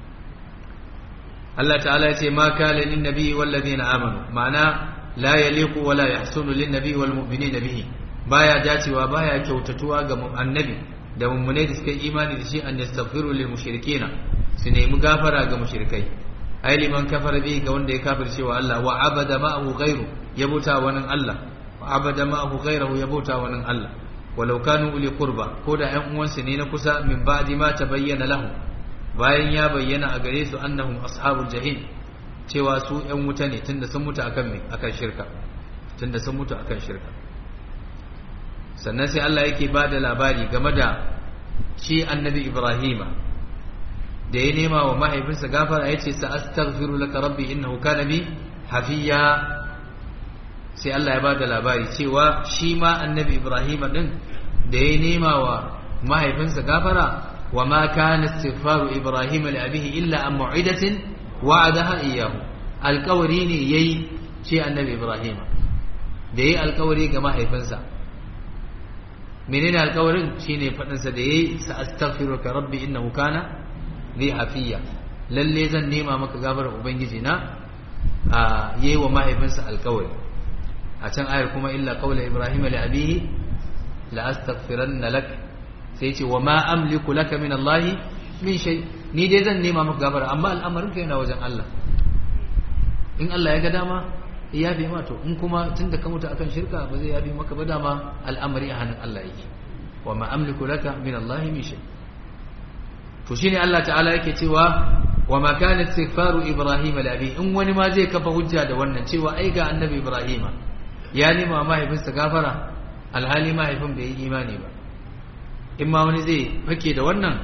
Allah ta'ala ya ce ma kana lin nabi wal ladina amanu ma'ana la yaliqu wala yahsunu lin nabi wal mu'minina bihi baya dacewa baya kyautatuwa ga annabi da mummunai da suka yi imani da shi an yastaghfiru lil mushrikina su nemi gafara ga mushrikai ai liman kafara bi ga wanda ya kafirce wa Allah wa abada ma'ahu ghairu ya bauta wani Allah wa abada ma'ahu ghairuhu ya bauta wani Allah walau kanu uli qurba ko da ƴan uwansu ne na kusa min ba'di ma tabayyana lahu bayan ya bayyana a gare su annahum ashabul jahim cewa su ƴan wuta ne tunda sun mutu akan me akan shirka tunda sun mutu akan shirka sannan sai Allah yake ba da labari game da shi annabi Ibrahima da ya nema wa mahaifinsa gafara ya ce sa'astaghfiru laka rabbi innahu kana bi hafiya sai Allah ya ba da labari cewa shi ma annabi Ibrahima din da ya nema wa mahaifinsa gafara wa ma kana istighfaru Ibrahima li abihi illa an mu'idatin wa'adaha iyyahu alƙawari ne yayi ce annabi Ibrahima da yayi alƙawari ga mahaifinsa menene alƙawarin shine faɗinsa da yayi sa astaghfiruka rabbi innahu kana li hafiya lalle zan nema maka gafarar ubangiji na a yayi wa mahaifinsa alƙawari a can ayar kuma illa qawla ibrahim li abihi la astaghfiranna lak sai ce wa ma amliku laka min allah min shay ni dai zan nema maka gafara amma al'amarin ka yana wajen Allah in Allah ya ga dama ya yafe ma to in kuma tunda ka mutu akan shirka ba zai yafe maka ba dama al'amari a hannun Allah yake wa ma amliku laka min Allah min shay to shine Allah ta'ala yake cewa wa ma kana istighfaru ibrahim li abi in wani ma zai kafa hujja da wannan cewa ai ga annabi ibrahim ya nima mahaifinsa gafara alhali mahaifin bai yi imani ba in ma wani zai fake da wannan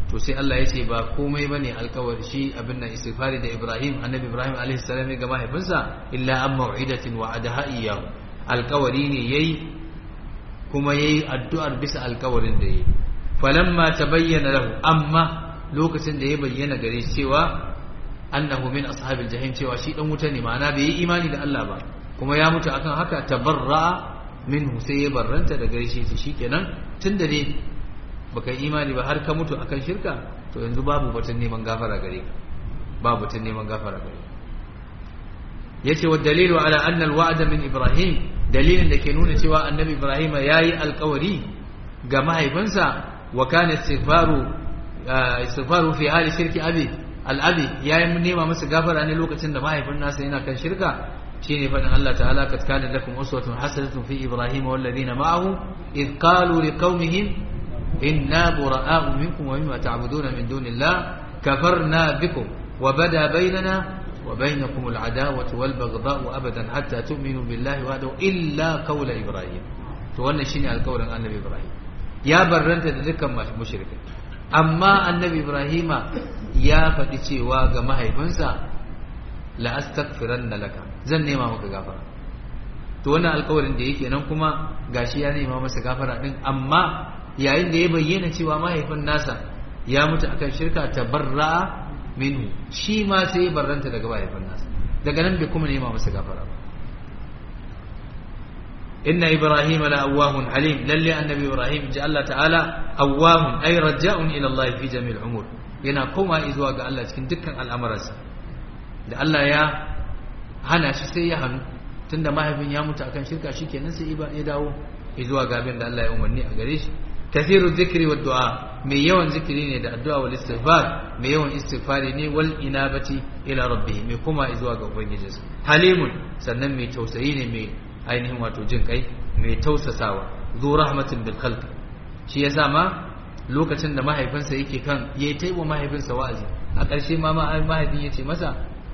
to sai Allah ya ce ba komai bane alkawari shi abin nan istighfari da Ibrahim annabi Ibrahim alaihi salam ga mahaifinsa illa an mau'idatin wa'adaha iyyahu alkawari ne yayi kuma yayi addu'ar bisa alkawarin da yayi falamma tabayyana lahu amma lokacin da ya bayyana gare shi cewa annahu min ashabil jahim cewa shi dan wuta ne ma'ana bai yi imani da Allah ba kuma ya mutu akan haka tabarra minhu sai ya barranta da gare shi shikenan tunda ne baka yi imani ba har ka mutu akan shirka to yanzu babu batun neman gafara gare ka babu batun neman gafara gare ka yace wa dalilu ala anna alwa'da min ibrahim dalilin da ke nuna cewa annabi ibrahim yayi alkawari ga mahaifinsa wa kana istighfaru istighfaru fi hali shirki abi al-abi yayi nema masa gafara ne lokacin da mahaifin nasa yana kan shirka shine fadin Allah ta'ala kad kana lakum uswatun hasanatun fi ibrahim wal ladina ma'ahu id qalu liqaumihim inna bura'a'u minkum wa mimma ta'buduna min dunillah kafarna bikum wa bada bainana وبينكم العداوة والبغضاء أبدا حتى تؤمنوا بالله وحده إلا قول إبراهيم to wannan shine alƙawarin annabi Ibrahim ya barranta da dukkan mushrikai amma annabi Ibrahim ya faɗi cewa ga mahaifinsa la astaghfiranna laka zan nema maka gafara to wannan alƙawarin da yake nan kuma gashi ya nema masa gafara din amma yayin da ya bayyana cewa mahaifin nasa ya mutu akan shirka tabarra'a minhu shi ma sai ya barranta daga mahaifin nasa daga nan bai kuma nema masa gafara ba inna ibrahim la awwahun halim lalle annabi ibrahim ji Allah ta'ala awwahun ay raja'un ila Allah fi jami'il umur yana koma zuwa ga Allah cikin dukkan al'amuransa da Allah ya hana shi sai ya hannu tunda mahaifin ya mutu akan shirka shikenan sai ya dawo zuwa ga abin da Allah ya umarni a gare shi kathiru dhikri wad du'a mai yawan zikiri ne da addu'a wal istighfar mai yawan istighfari ne wal inabati ila rabbih mai kuma zuwa ga ubangijinsa halimun sannan mai tausayi ne mai ainihin wato jin kai mai tausasawa zu rahmatin bil khalq shi yasa ma lokacin da mahaifinsa yake kan yayi taiwa mahaifinsa wa'azi a ƙarshe ma mahaifin yace masa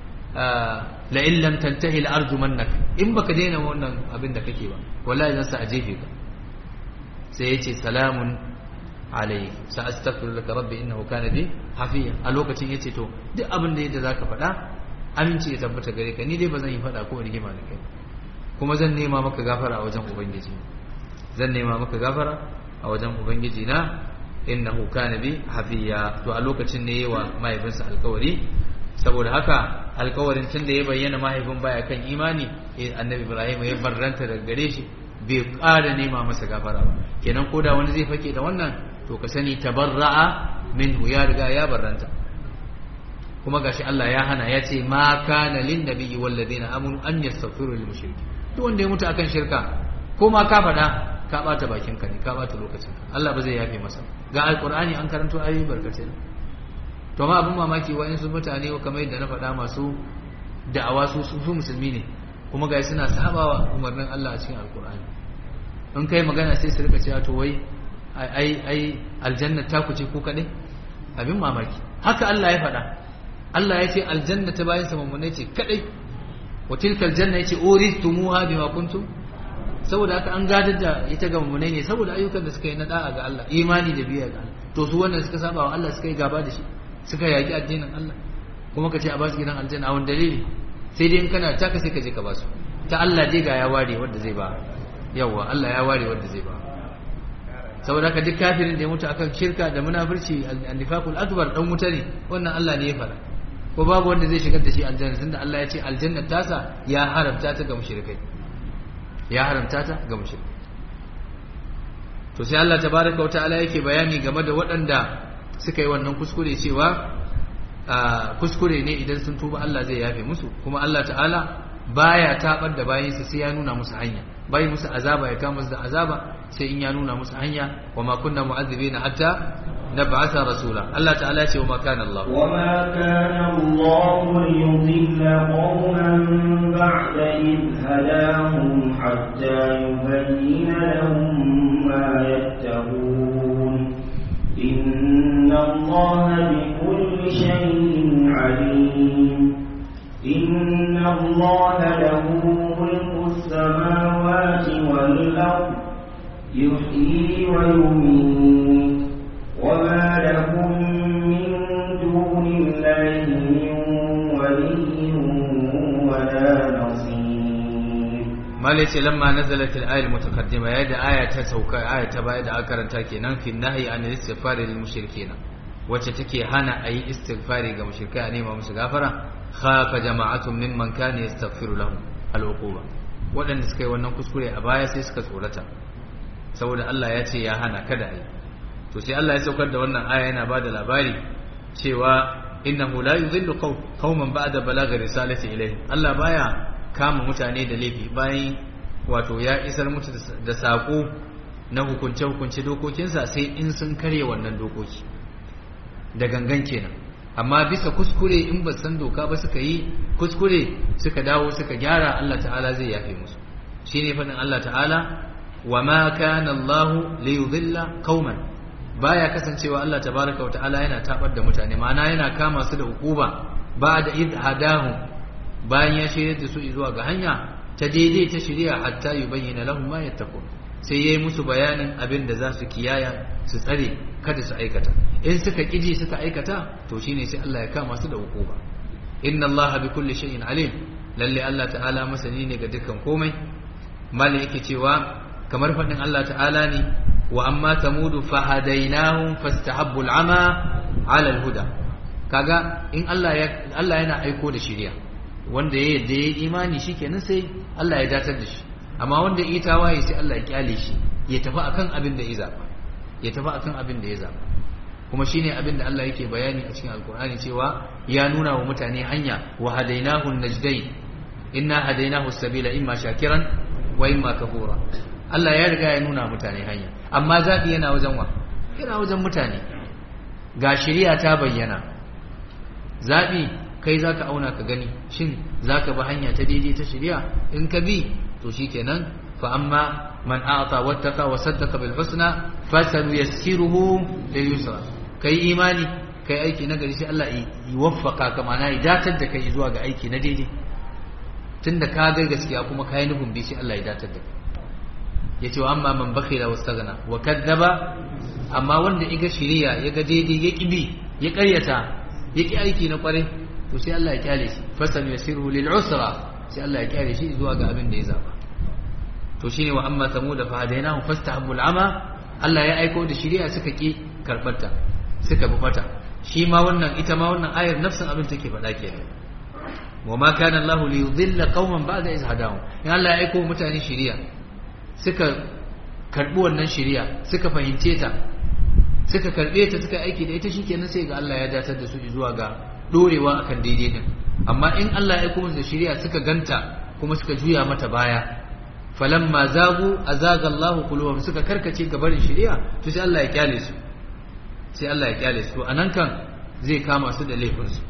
la in lam tantahi la arjumannak in baka daina wannan abin da kake ba wallahi zan sa a jefe ka sai yace salamun alayhi sa astaghfiru laka rabbi innahu kana bi hafiya a lokacin yace to duk abin da yadda zaka faɗa aminci ya tabbata gare ka ni dai ba zan yi faɗa ko rigima da kai kuma zan nema maka gafara a wajen ubangiji zan nema maka gafara a wajen ubangiji na innahu kana bi hafiya to a lokacin ne yawa mahaifinsa alkawari saboda haka alkawarin tun da ya bayyana mahaifin baya kan imani annabi ibrahim ya barranta daga gare shi bai ƙara nema masa gafara ba kenan ko da wani zai fake da wannan to ka sani tabarra'a minhu ya riga ya barranta kuma gashi Allah ya hana ya ce ma kana lin nabiyyi wal ladina amanu an yastaghfiru lil mushriki duk wanda ya mutu akan shirka ko ma ka faɗa ka bata bakin ka ne ka bata lokacin Allah ba zai yafe masa ga alqur'ani an karanto ayoyi barkatai to ma abin mamaki wa'insu mutane kamar yadda na faɗa masu da'awa su su musulmi ne kuma ga suna sabawa umarnin Allah a cikin alkur'ani in kai magana sai su rika cewa to wai ai ai aljanna ta ku ce ku kaɗai abin mamaki haka Allah ya faɗa Allah ya ce aljanna ta bayan sa mamune ce kaɗai wa tilka aljanna yace uristumuha bima kuntum saboda haka an gadar da ita ga mamune ne saboda ayyukan da suka yi na da'a ga Allah imani da biya ga Allah to su wannan suka saba wa Allah suka yi gaba da shi suka yaki addinin Allah kuma ka ce a basu gidan aljanna a wani dalili sai dai in kana taka sai ka je ka basu ta Allah dai ga ya ware wanda zai ba yawa Allah ya ware wanda zai ba saboda haka duk kafirin da ya mutu akan shirka da munafurci an-nifaqul akbar dan wuta ne wannan Allah ne ya fara ko babu wanda zai shigar da shi aljanna tunda Allah ya ce aljanna tasa ya haramta ta ga mushrikai ya haramta ta ga mushrikai to sai Allah tabaraka wa ta'ala yake bayani game da waɗanda suka yi wannan kuskure cewa kuskure ne idan sun tuba Allah zai yafe musu kuma Allah ta'ala baya tabar da bayinsa sai ya nuna musu hanya bai musu azaba ya kama musu da azaba sai in ya nuna musu hanya wa ma kunna mu'azzibina hatta nab'atha rasula Allah ta'ala ya ce wa ma kana Allah wa ma kana Allah liyudilla qauman ba'da id hadahum hatta yubayyana lahum ma yattaqun inna Allah bikulli shay'in alim إن الله له ملك السماوات والأرض يحيي ويميت وما لهم malai ce lamma nazalat al-ayat mutaqaddima yadda aya ta sauka aya ta baya da aka karanta kenan fi nahyi an istighfar lil mushrikeen wacce take hana ayi istighfari ga mushrikai a nema musu gafara khafa jama'atun mimman kana yastaghfiru lahum al-uquba waɗanda suka yi wannan kuskure a baya sai suka tsorata saboda Allah ya ce ya hana kada ayi to sai Allah ya saukar da wannan aya yana bada labari cewa innahu la yudhillu qauman ba'da balaghi risalati ilayhim Allah baya kama mutane da laifi bayan wato ya isar mutu da sako na hukunce hukunce dokokinsa sai in sun karye wannan dokoki da gangan kenan amma bisa kuskure in ba san doka ba suka yi kuskure suka dawo suka gyara Allah ta'ala zai yafe musu shine fadin Allah ta'ala wa ma kana Allah li yudhilla qauman baya kasancewa Allah tabaraka wa ta'ala yana tabar da mutane ma'ana yana kama su da hukuma ba da id hadahum bayan ya shirya da su zuwa ga hanya ta daidai ta shirya hatta yi bayyana lahum ma yattaqun sai yayi musu bayanin abin da za su kiyaya su tsare kada su aikata in suka kiji suka aikata to shine sai Allah ya kama su da hukuma inna Allah bi kulli shay'in alim lalle Allah ta'ala masani ne ga dukkan komai mali yake cewa kamar fadin Allah ta'ala ne wa amma tamudu fahadainahum fastahabbu al'ama 'ala al-huda kaga in Allah ya Allah yana aiko da shiriya wanda ya yadda ya imani shi kenan sai Allah ya datar da shi amma wanda ya tawaye sai Allah ya kyale shi ya tafi akan abin da ya zaba ya tafi akan abin da ya zaba kuma shine abin da Allah yake bayani a cikin alkur'ani cewa ya nuna wa mutane hanya wa hadainahu najdain inna hadainahu sabila imma shakiran wa imma kafura Allah ya riga ya nuna mutane hanya amma zabi yana wajen wa yana wajen mutane ga shari'a ta bayyana zabi kai za ka auna ka gani shin za ka bi hanya ta daidai ta shirya in ka bi to shi kenan fa amma man a'ata wattaqa wa saddaqa bil husna fasanu yassiruhu lil yusra kai imani kai aiki na gari sai Allah ya waffaka ka mana ya datar da kai zuwa ga aiki na daidai tunda ka ga gaskiya kuma kai nufin bi sai Allah ya datar da kai yace wa amma man bakhila wastaghna wa kadzaba amma wanda iga shiriya ya ga daidai ya kibi ya karyata ya ki aiki na kwarai to sai Allah ya kyale shi fasal yasiru lil usra sai Allah ya kyale shi zuwa ga abin da ya zaba to shine wa amma samud fa hadainahu fastahabul ama Allah ya aiko da shari'a suka ki karbarta suka bi fata shi ma wannan ita ma wannan ayar nafsin abin take faɗa kenan wa ma kana Allah li yudilla qauman ba'da iz hadahum in Allah ya aiko mutane shari'a suka karbi wannan shari'a suka fahimce ta suka karbe ta suka aiki da ita shikenan sai ga Allah ya datar da su zuwa ga dorewa akan daidai din amma in Allah ya kuma da shari'a suka ganta kuma suka juya mata baya falamma zagu azaga Allah quluhum suka karkace ga barin shari'a to sai Allah ya kyale su sai Allah ya kyale su anan kan zai kama su da laifin su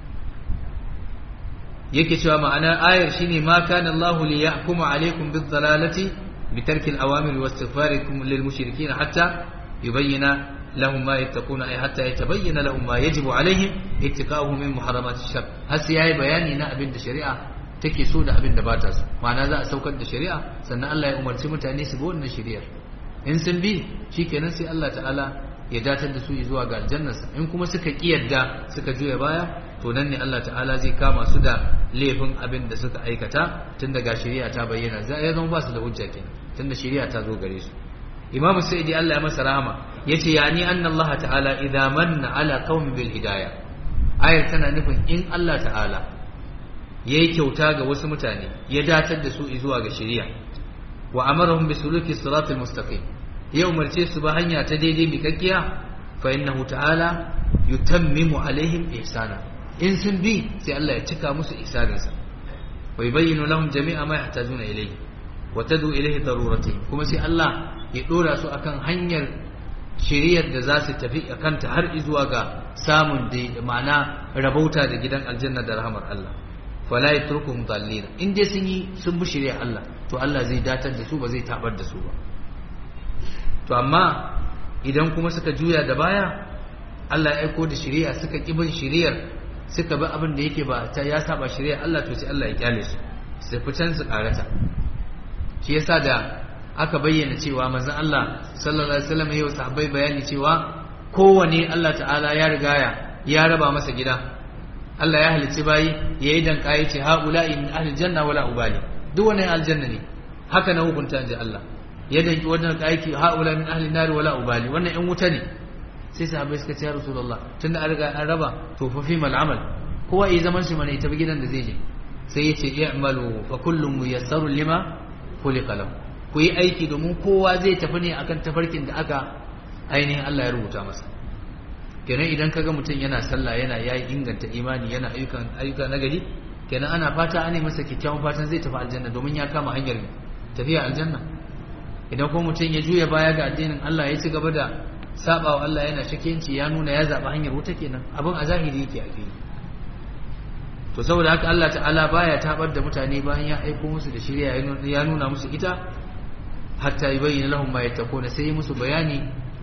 yake cewa ma'anar ayar shine ma kana Allah li yahkuma alaykum bid dalalati bi tarki al awamir wa istighfarikum lil mushrikeen hatta yubayyana لهم ما يتقون أي حتى يتبين لهم ما يجب عليهم اتقاؤه من محرمات الشر هل سيهي بياني نا أبن الشريعة take so da abin da ba ta so ma'ana za a saukar da shari'a sannan Allah ya umarci mutane su bi wannan shari'ar in sun bi shikenan sai Allah ta'ala ya datar da su zuwa ga aljannarsa in kuma suka kiyarda suka juya baya to nan ne Allah ta'ala zai kama su da laifin abin da suka aikata tun daga shari'a ta bayyana za ya zama ba su da hujja kenan tun da shari'a ta zo gare su imamu sa'idi Allah ya masa rahama yace yani anna Allah ta'ala idza manna ala qaumin bil hidayah ayar tana nufin in Allah ta'ala yayi kyauta ga wasu mutane ya datar da su zuwa ga shari'a wa amarahum bi suluki siratal mustaqim ya umarce su ba hanya ta daidai mikakkiya fa innahu ta'ala yutammimu alaihim ihsana in sun bi sai Allah ya cika musu ihsaninsa wa yubayyinu lahum jami'a ma yahtajuna ilayhi wa tadu ilayhi daruratihim kuma sai Allah ya dora su akan hanyar shiriyar da za su tafi a kanta har zuwa ga samun da ma'ana rabauta da gidan aljanna da rahamar Allah fala yatrukum dallina in dai sun yi sun bi shiriyar Allah to Allah zai datar da su ba zai tabar da su ba to amma idan kuma suka juya da baya Allah ya aiko da shiriya suka ki bin shiriyar suka bi abin da yake ba ta ya saba shiriyar Allah to sai Allah ya kyale su su fitan su karata shi yasa da aka bayyana cewa manzon Allah sallallahu alaihi wasallam yayin sahabbai bayani cewa kowane Allah ta'ala ya rigaya ya raba masa gida Allah ya halicci bayi yayi dan kai ce haula'i min ahli janna wala ubali duk wani aljanna ne haka na hukunta ji Allah ya danki wannan aiki haula min ahli nar wala ubali wannan yan wuta ne sai sahabbai suka ce ya rasulullah tunda an riga an raba to fa fi mal amal kowa yi zaman shi mana ita gidan da zai je sai ya ce i'malu fa kullum muyassarun lima khuliqa lahu ku yi aiki domin kowa zai tafi ne akan tafarkin da aka ainihin Allah ya rubuta masa kenan idan kaga mutum yana sallah yana yayi inganta imani yana ayyukan ayyuka nagari kenan ana fata ana masa kyakkyawan fatan zai tafi aljanna domin ya kama hanyar tafiya aljanna idan kuma mutum ya juya baya ga addinin Allah ya ci gaba da saba wa Allah yana shakiyanci ya nuna ya zaba hanyar wuta kenan abin a zahiri yake a fili to saboda haka Allah ta'ala baya tabar da mutane bayan ya aiko musu da shirya ya nuna musu ita hatta yubayyana lahum ma yattaquna sai musu bayani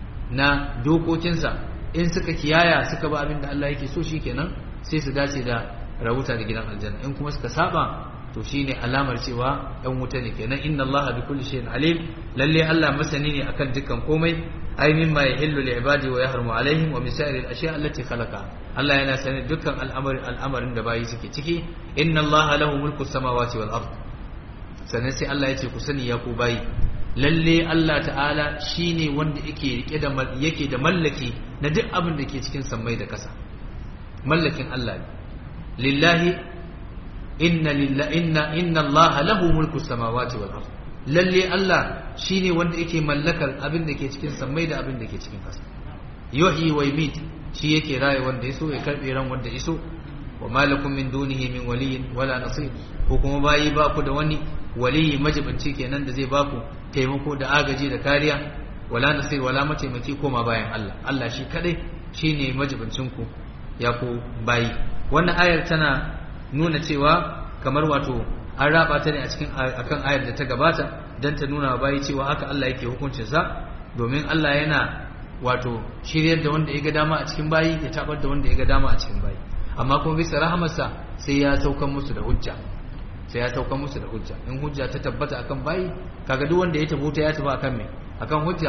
na dokokinsa in suka kiyaya suka ba abin da Allah yake so shikenan sai su dace da rahuta da gidan aljanna in kuma suka saba to shine alamar cewa ɗan wuta ne kenan inna Allah bi kulli shay'in alim lalle Allah masani ne akan dukkan komai ay mimma yahillu li ibadi wa yahrumu alaihim wa min sa'iri al-ashya allati khalaqa Allah yana sani dukkan al'amarin al'amarin da bayi suke ciki inna Allah lahu mulku samawati wal ard sannan sai Allah ya ce ku sani ya ku bayi lalle Allah ta'ala shine wanda yake rike da yake da mallaki na duk abin da ke cikin sammai da ƙasa mallakin Allah ne lillahi inna lillahi inna inna Allah lahu mulku samawati wal ard lalle Allah shine wanda yake mallakar abin da ke cikin sammai da abin da ke cikin ƙasa yuhyi wa yumit shi yake raye wanda yaso ya karbe ran wanda yaso wa malakum min dunihi min waliyyin wala nasir ko kuma bayi ba ku da wani waliyi majibinci kenan da zai baku taimako da agaji da kariya wala nasir wala mataimaki koma bayan Allah Allah shi kadai shine majibincin ku ya ku bayi wannan ayar tana nuna cewa kamar wato an raba ta ne a cikin akan ayar da ta gabata dan ta nuna wa bayi cewa haka Allah yake hukuncin sa domin Allah yana wato shiryar da wanda ya ga dama a cikin bayi ya tabar da wanda ya ga dama a cikin bayi amma kuma bisa rahamarsa sai ya saukan musu da hujja sai ya saukan musu da hujja in hujja ta tabbata akan bayi kaga duk wanda ya tafi ta ya tafi akan me akan hujja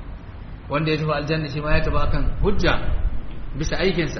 wanda ya tafi aljanna shi ma ya tafi akan hujja bisa aikinsa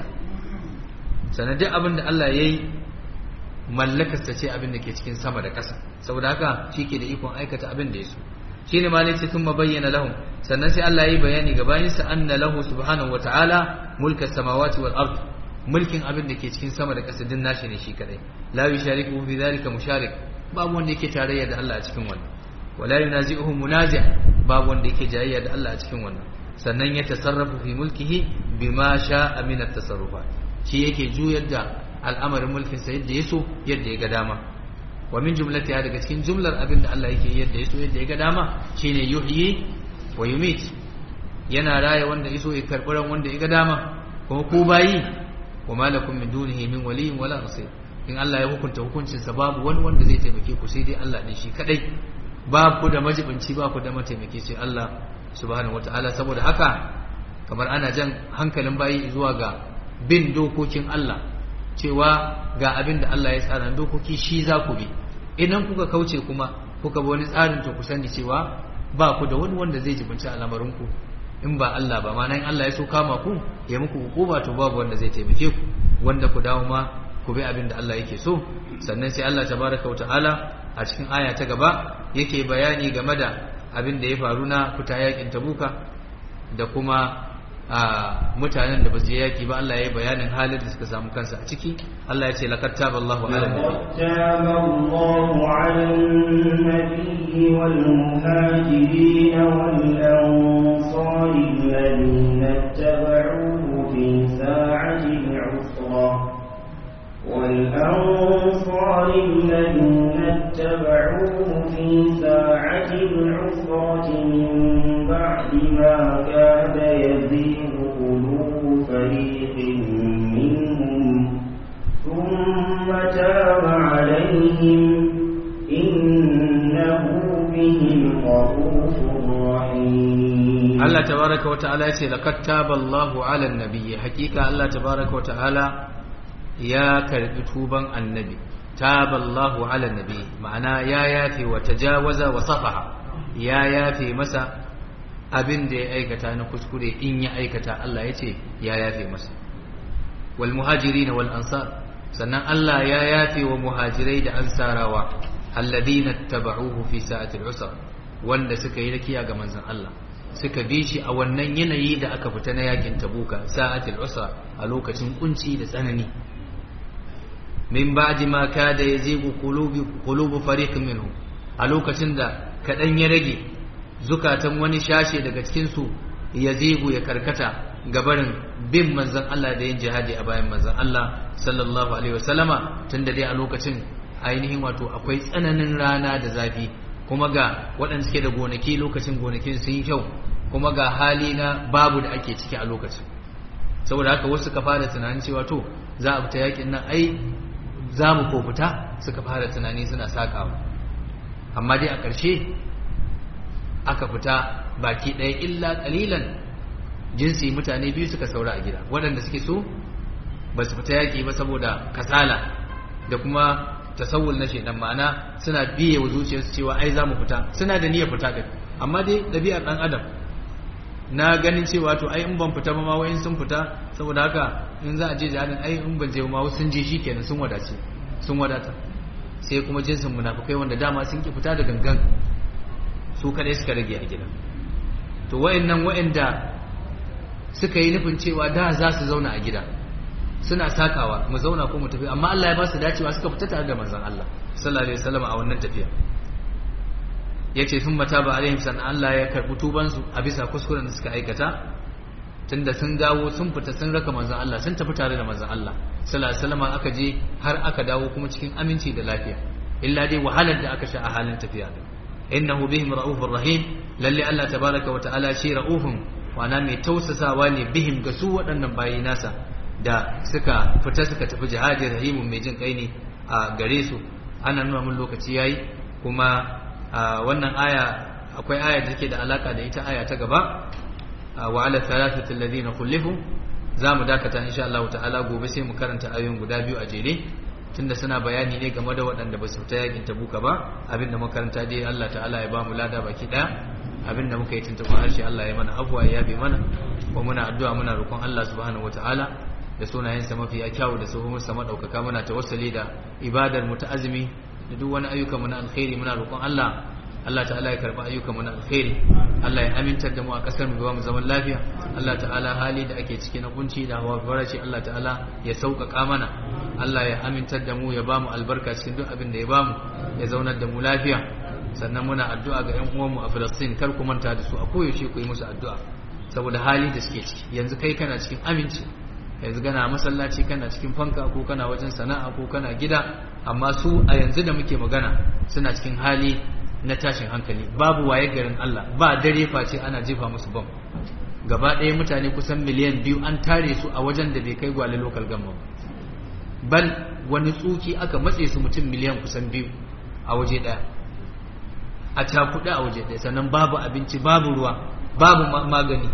sannan duk abin da Allah ya yi mallakarsa ce abin da ke cikin sama da ƙasa saboda haka shi ke da ikon aikata abin da ya so shi ne ma ce sun bayyana lahum sannan sai Allah ya yi bayani ga bayinsa anna lahu subhanahu wa ta'ala mulka samawati wal ard mulkin abin da ke cikin sama da ƙasa din nashi ne shi kadai la yushariku fi dhalika musharik babu wanda yake tarayya da Allah a cikin wannan wala yunazi'uhu munazi' babu wanda yake jayayya da Allah a cikin wannan sannan ya tasarrafu fi mulkihi bima sha'a min at-tasarrufat shi yake juyar da al'amarin mulkin sa yadda yaso yadda ya ga dama wa min jumlati daga cikin jumlar abin da Allah yake yadda yaso yadda ya ga dama shine yuhyi wa yumit yana raya wanda yaso ya karbi ran wanda ya ga dama kuma ku bayi wa malakum min dunihi min waliyyin wala nasir in Allah ya hukunta hukuncin sa babu wani wanda zai taimake ku sai dai Allah ne shi kadai ba ku da majibinci ba ku da mataimaki sai Allah subhanahu wataala saboda haka kamar ana jan hankalin bayi zuwa ga bin dokokin Allah cewa ga abin da Allah ya tsara dokoki shi za ku bi idan kuka kauce kuma kuka bi wani tsarin to ku sani cewa ba ku da wani wanda zai jibinci al'amarinku in ba Allah ba ma'ana in Allah ya so kama ku ya muku hukuma to babu wanda zai taimake ku wanda ku dawo ma ku bi abin da Allah yake so sannan sai Allah tabaraka ta'ala a cikin aya ta gaba yake bayani game da abin da ya faru na fita yakin tabuka da kuma a mutanen da ba su je yaki ba Allah ya yi bayanin halin da suka samu kansa a ciki Allah ya ce laqad taballahu ala taballahu ala an-nabiyyi wal muhajirin wal ansar alladhina ittaba'uhu fi sa'ati al-'usra والأنصار الذين اتبعوه في ساعة العسرة من بعد ما كاد يزيغ قلوب فريق منهم ثم تاب عليهم إنه بهم رؤوف رحيم الله تبارك وتعالى يقول لقد تاب الله على النبي حقيقة الله تبارك وتعالى ya karbi tuban annabi taballahu ala nabi ma'ana ya yafe wa tajawaza wa safaha ya yafe masa abin da ya aikata na kuskure in ya aikata Allah ya ce ya yafe masa wal muhajirin wal ansar sannan Allah ya yafe wa muhajirai da ansarawa alladhina tabauhu fi sa'atil usra wanda suka yi rakiya ga manzon Allah suka bi shi a wannan yanayi da aka fita na yakin tabuka sa'atil usra a lokacin kunci da tsanani min ba'di ma kada yazigu qulubi qulubu fariqin minhum a lokacin da kadan ya rage zukatan wani shashe daga cikin su yazigu ya karkata gabarin bin manzon Allah da yin jihadi a bayan manzon Allah sallallahu alaihi wasallama tunda dai a lokacin ainihin wato akwai tsananin rana da zafi kuma ga waɗanda suke da gonaki lokacin gonakin sun yi kyau kuma ga hali na babu da ake ciki a lokacin saboda haka wasu suka fara tunanin cewa to za a fita yakin nan ai za mu ko fita suka fara tunani suna sakawa amma dai a ƙarshe aka fita baki ɗaya illa ƙalilan jinsi mutane biyu suka saura a gida waɗanda suke so ba su fita yaƙi ba saboda kasala da kuma tasawul na shaidan ma'ana suna biye wa zuciyarsu cewa ai za mu fita suna da niyyar fita ɗin amma dai ɗabi'ar ɗan adam na ganin cewa to ai in ban fita ba ma wayin sun fita saboda haka in za a je jihadin ai in ban je ma wasu sun je shikenan sun wadace sun wadata sai kuma jinsin munafukai wanda dama sun ki fita da gangan su kadai suka rage a gida to wayannan wayanda suka yi nufin cewa da za su zauna a gida suna sakawa mu zauna ko mu tafi amma Allah ya ba su dacewa suka fita tare da manzon Allah sallallahu alaihi wasallam a wannan tafiya yace sun mata ba alaihim san Allah ya karbi tuban su a bisa kuskuren da suka aikata tunda sun dawo sun fita sun raka manzon Allah sun tafi tare da manzon Allah sallallahu alaihi wasallam aka je har aka dawo kuma cikin aminci da lafiya illa dai wahalar da aka sha a halin tafiya innahu bihim raufur rahim lalle Allah tabaraka wa ta'ala shi raufun wana mai tausasawa ne bihim ga su waɗannan bayi nasa da suka fita suka tafi jihadi rahimun mai jin kai ne a gare su ana nuna mun lokaci yayi kuma wannan aya akwai aya da take da alaka da ita aya ta gaba wa ala thalathati alladhina khulifu za mu dakata insha Allah ta'ala gobe sai mu karanta ayoyin guda biyu a jere tunda suna bayani ne game da waɗanda ba su fita yakin tabuka ba abinda makaranta dai Allah ta'ala ya ba mu lada baki ɗaya abinda muka yi tuntuɓa harshe Allah ya mana afuwa ya yabe mana wa muna addu'a muna roƙon Allah subhanahu wata'ala da sunayensa mafi kyawu da suhumunsa maɗaukaka muna tawassali da ibadar mu ta azumi da duk wani ayyukan mu na alkhairi muna roƙon Allah Allah ta'ala ya karɓi ayyukan mu na alkhairi Allah ya amintar da mu a ƙasar mu ba mu zaman lafiya Allah ta'ala hali da ake ciki na kunci da hawa farashi Allah ta'ala ya sauƙaƙa mana Allah ya amintar da mu ya ba mu albarka cikin duk abin da ya ba mu ya zaunar da mu lafiya sannan muna addu'a ga 'yan uwanmu a Filistin kar ku manta da su a koyaushe ku yi musu addu'a saboda hali da suke ciki yanzu kai kana cikin aminci yanzu kana masallaci kana cikin fanka ko kana wajen sana'a ko kana gida amma su a yanzu da muke magana suna cikin hali na tashin hankali babu waye garin Allah ba dare face ana jefa musu bam gaba ɗaya mutane kusan miliyan biyu an tare su a wajen da bai kai gwale local government bal wani tsuki aka matse su mutum miliyan kusan biyu a waje ɗaya a cakuɗe a waje ɗaya sannan babu abinci babu ruwa babu magani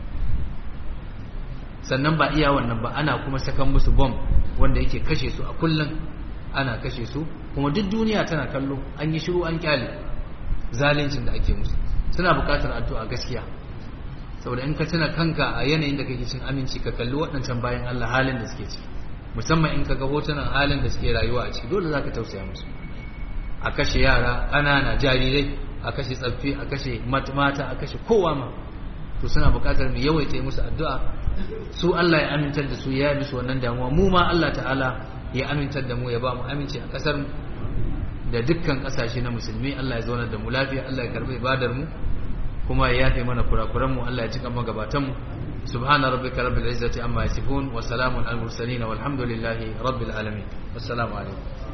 sannan ba iya wannan ba ana kuma sakan musu bom wanda yake kashe su a kullum ana kashe su kuma duk duniya tana kallo an yi shiru an kyale zalincin da ake musu suna buƙatar addu'a gaskiya saboda in ka tuna kanka a yanayin da kake cin aminci ka kalli waɗancan bayan Allah halin da suke ciki musamman in ka ga hotunan halin da suke rayuwa a ciki dole za ka tausaya musu a kashe yara ƙanana jarirai a kashe tsaffi a kashe mata a kashe kowa ma to suna buƙatar mu yawaita musu addu'a su Allah ya amintar da su ya yi musu wannan damuwa mu ma Allah ta'ala ya amintar da mu ya ba mu aminci a ƙasar mu da dukkan ƙasashe na musulmi Allah ya zaunar da mu lafiya Allah ya karɓi ibadar mu kuma ya yafe mana kurakuran mu Allah ya cika magabatan mu subhana rabbika rabbil izzati amma yasifun wa salamun al mursalin walhamdulillahi rabbil alamin wassalamu alaikum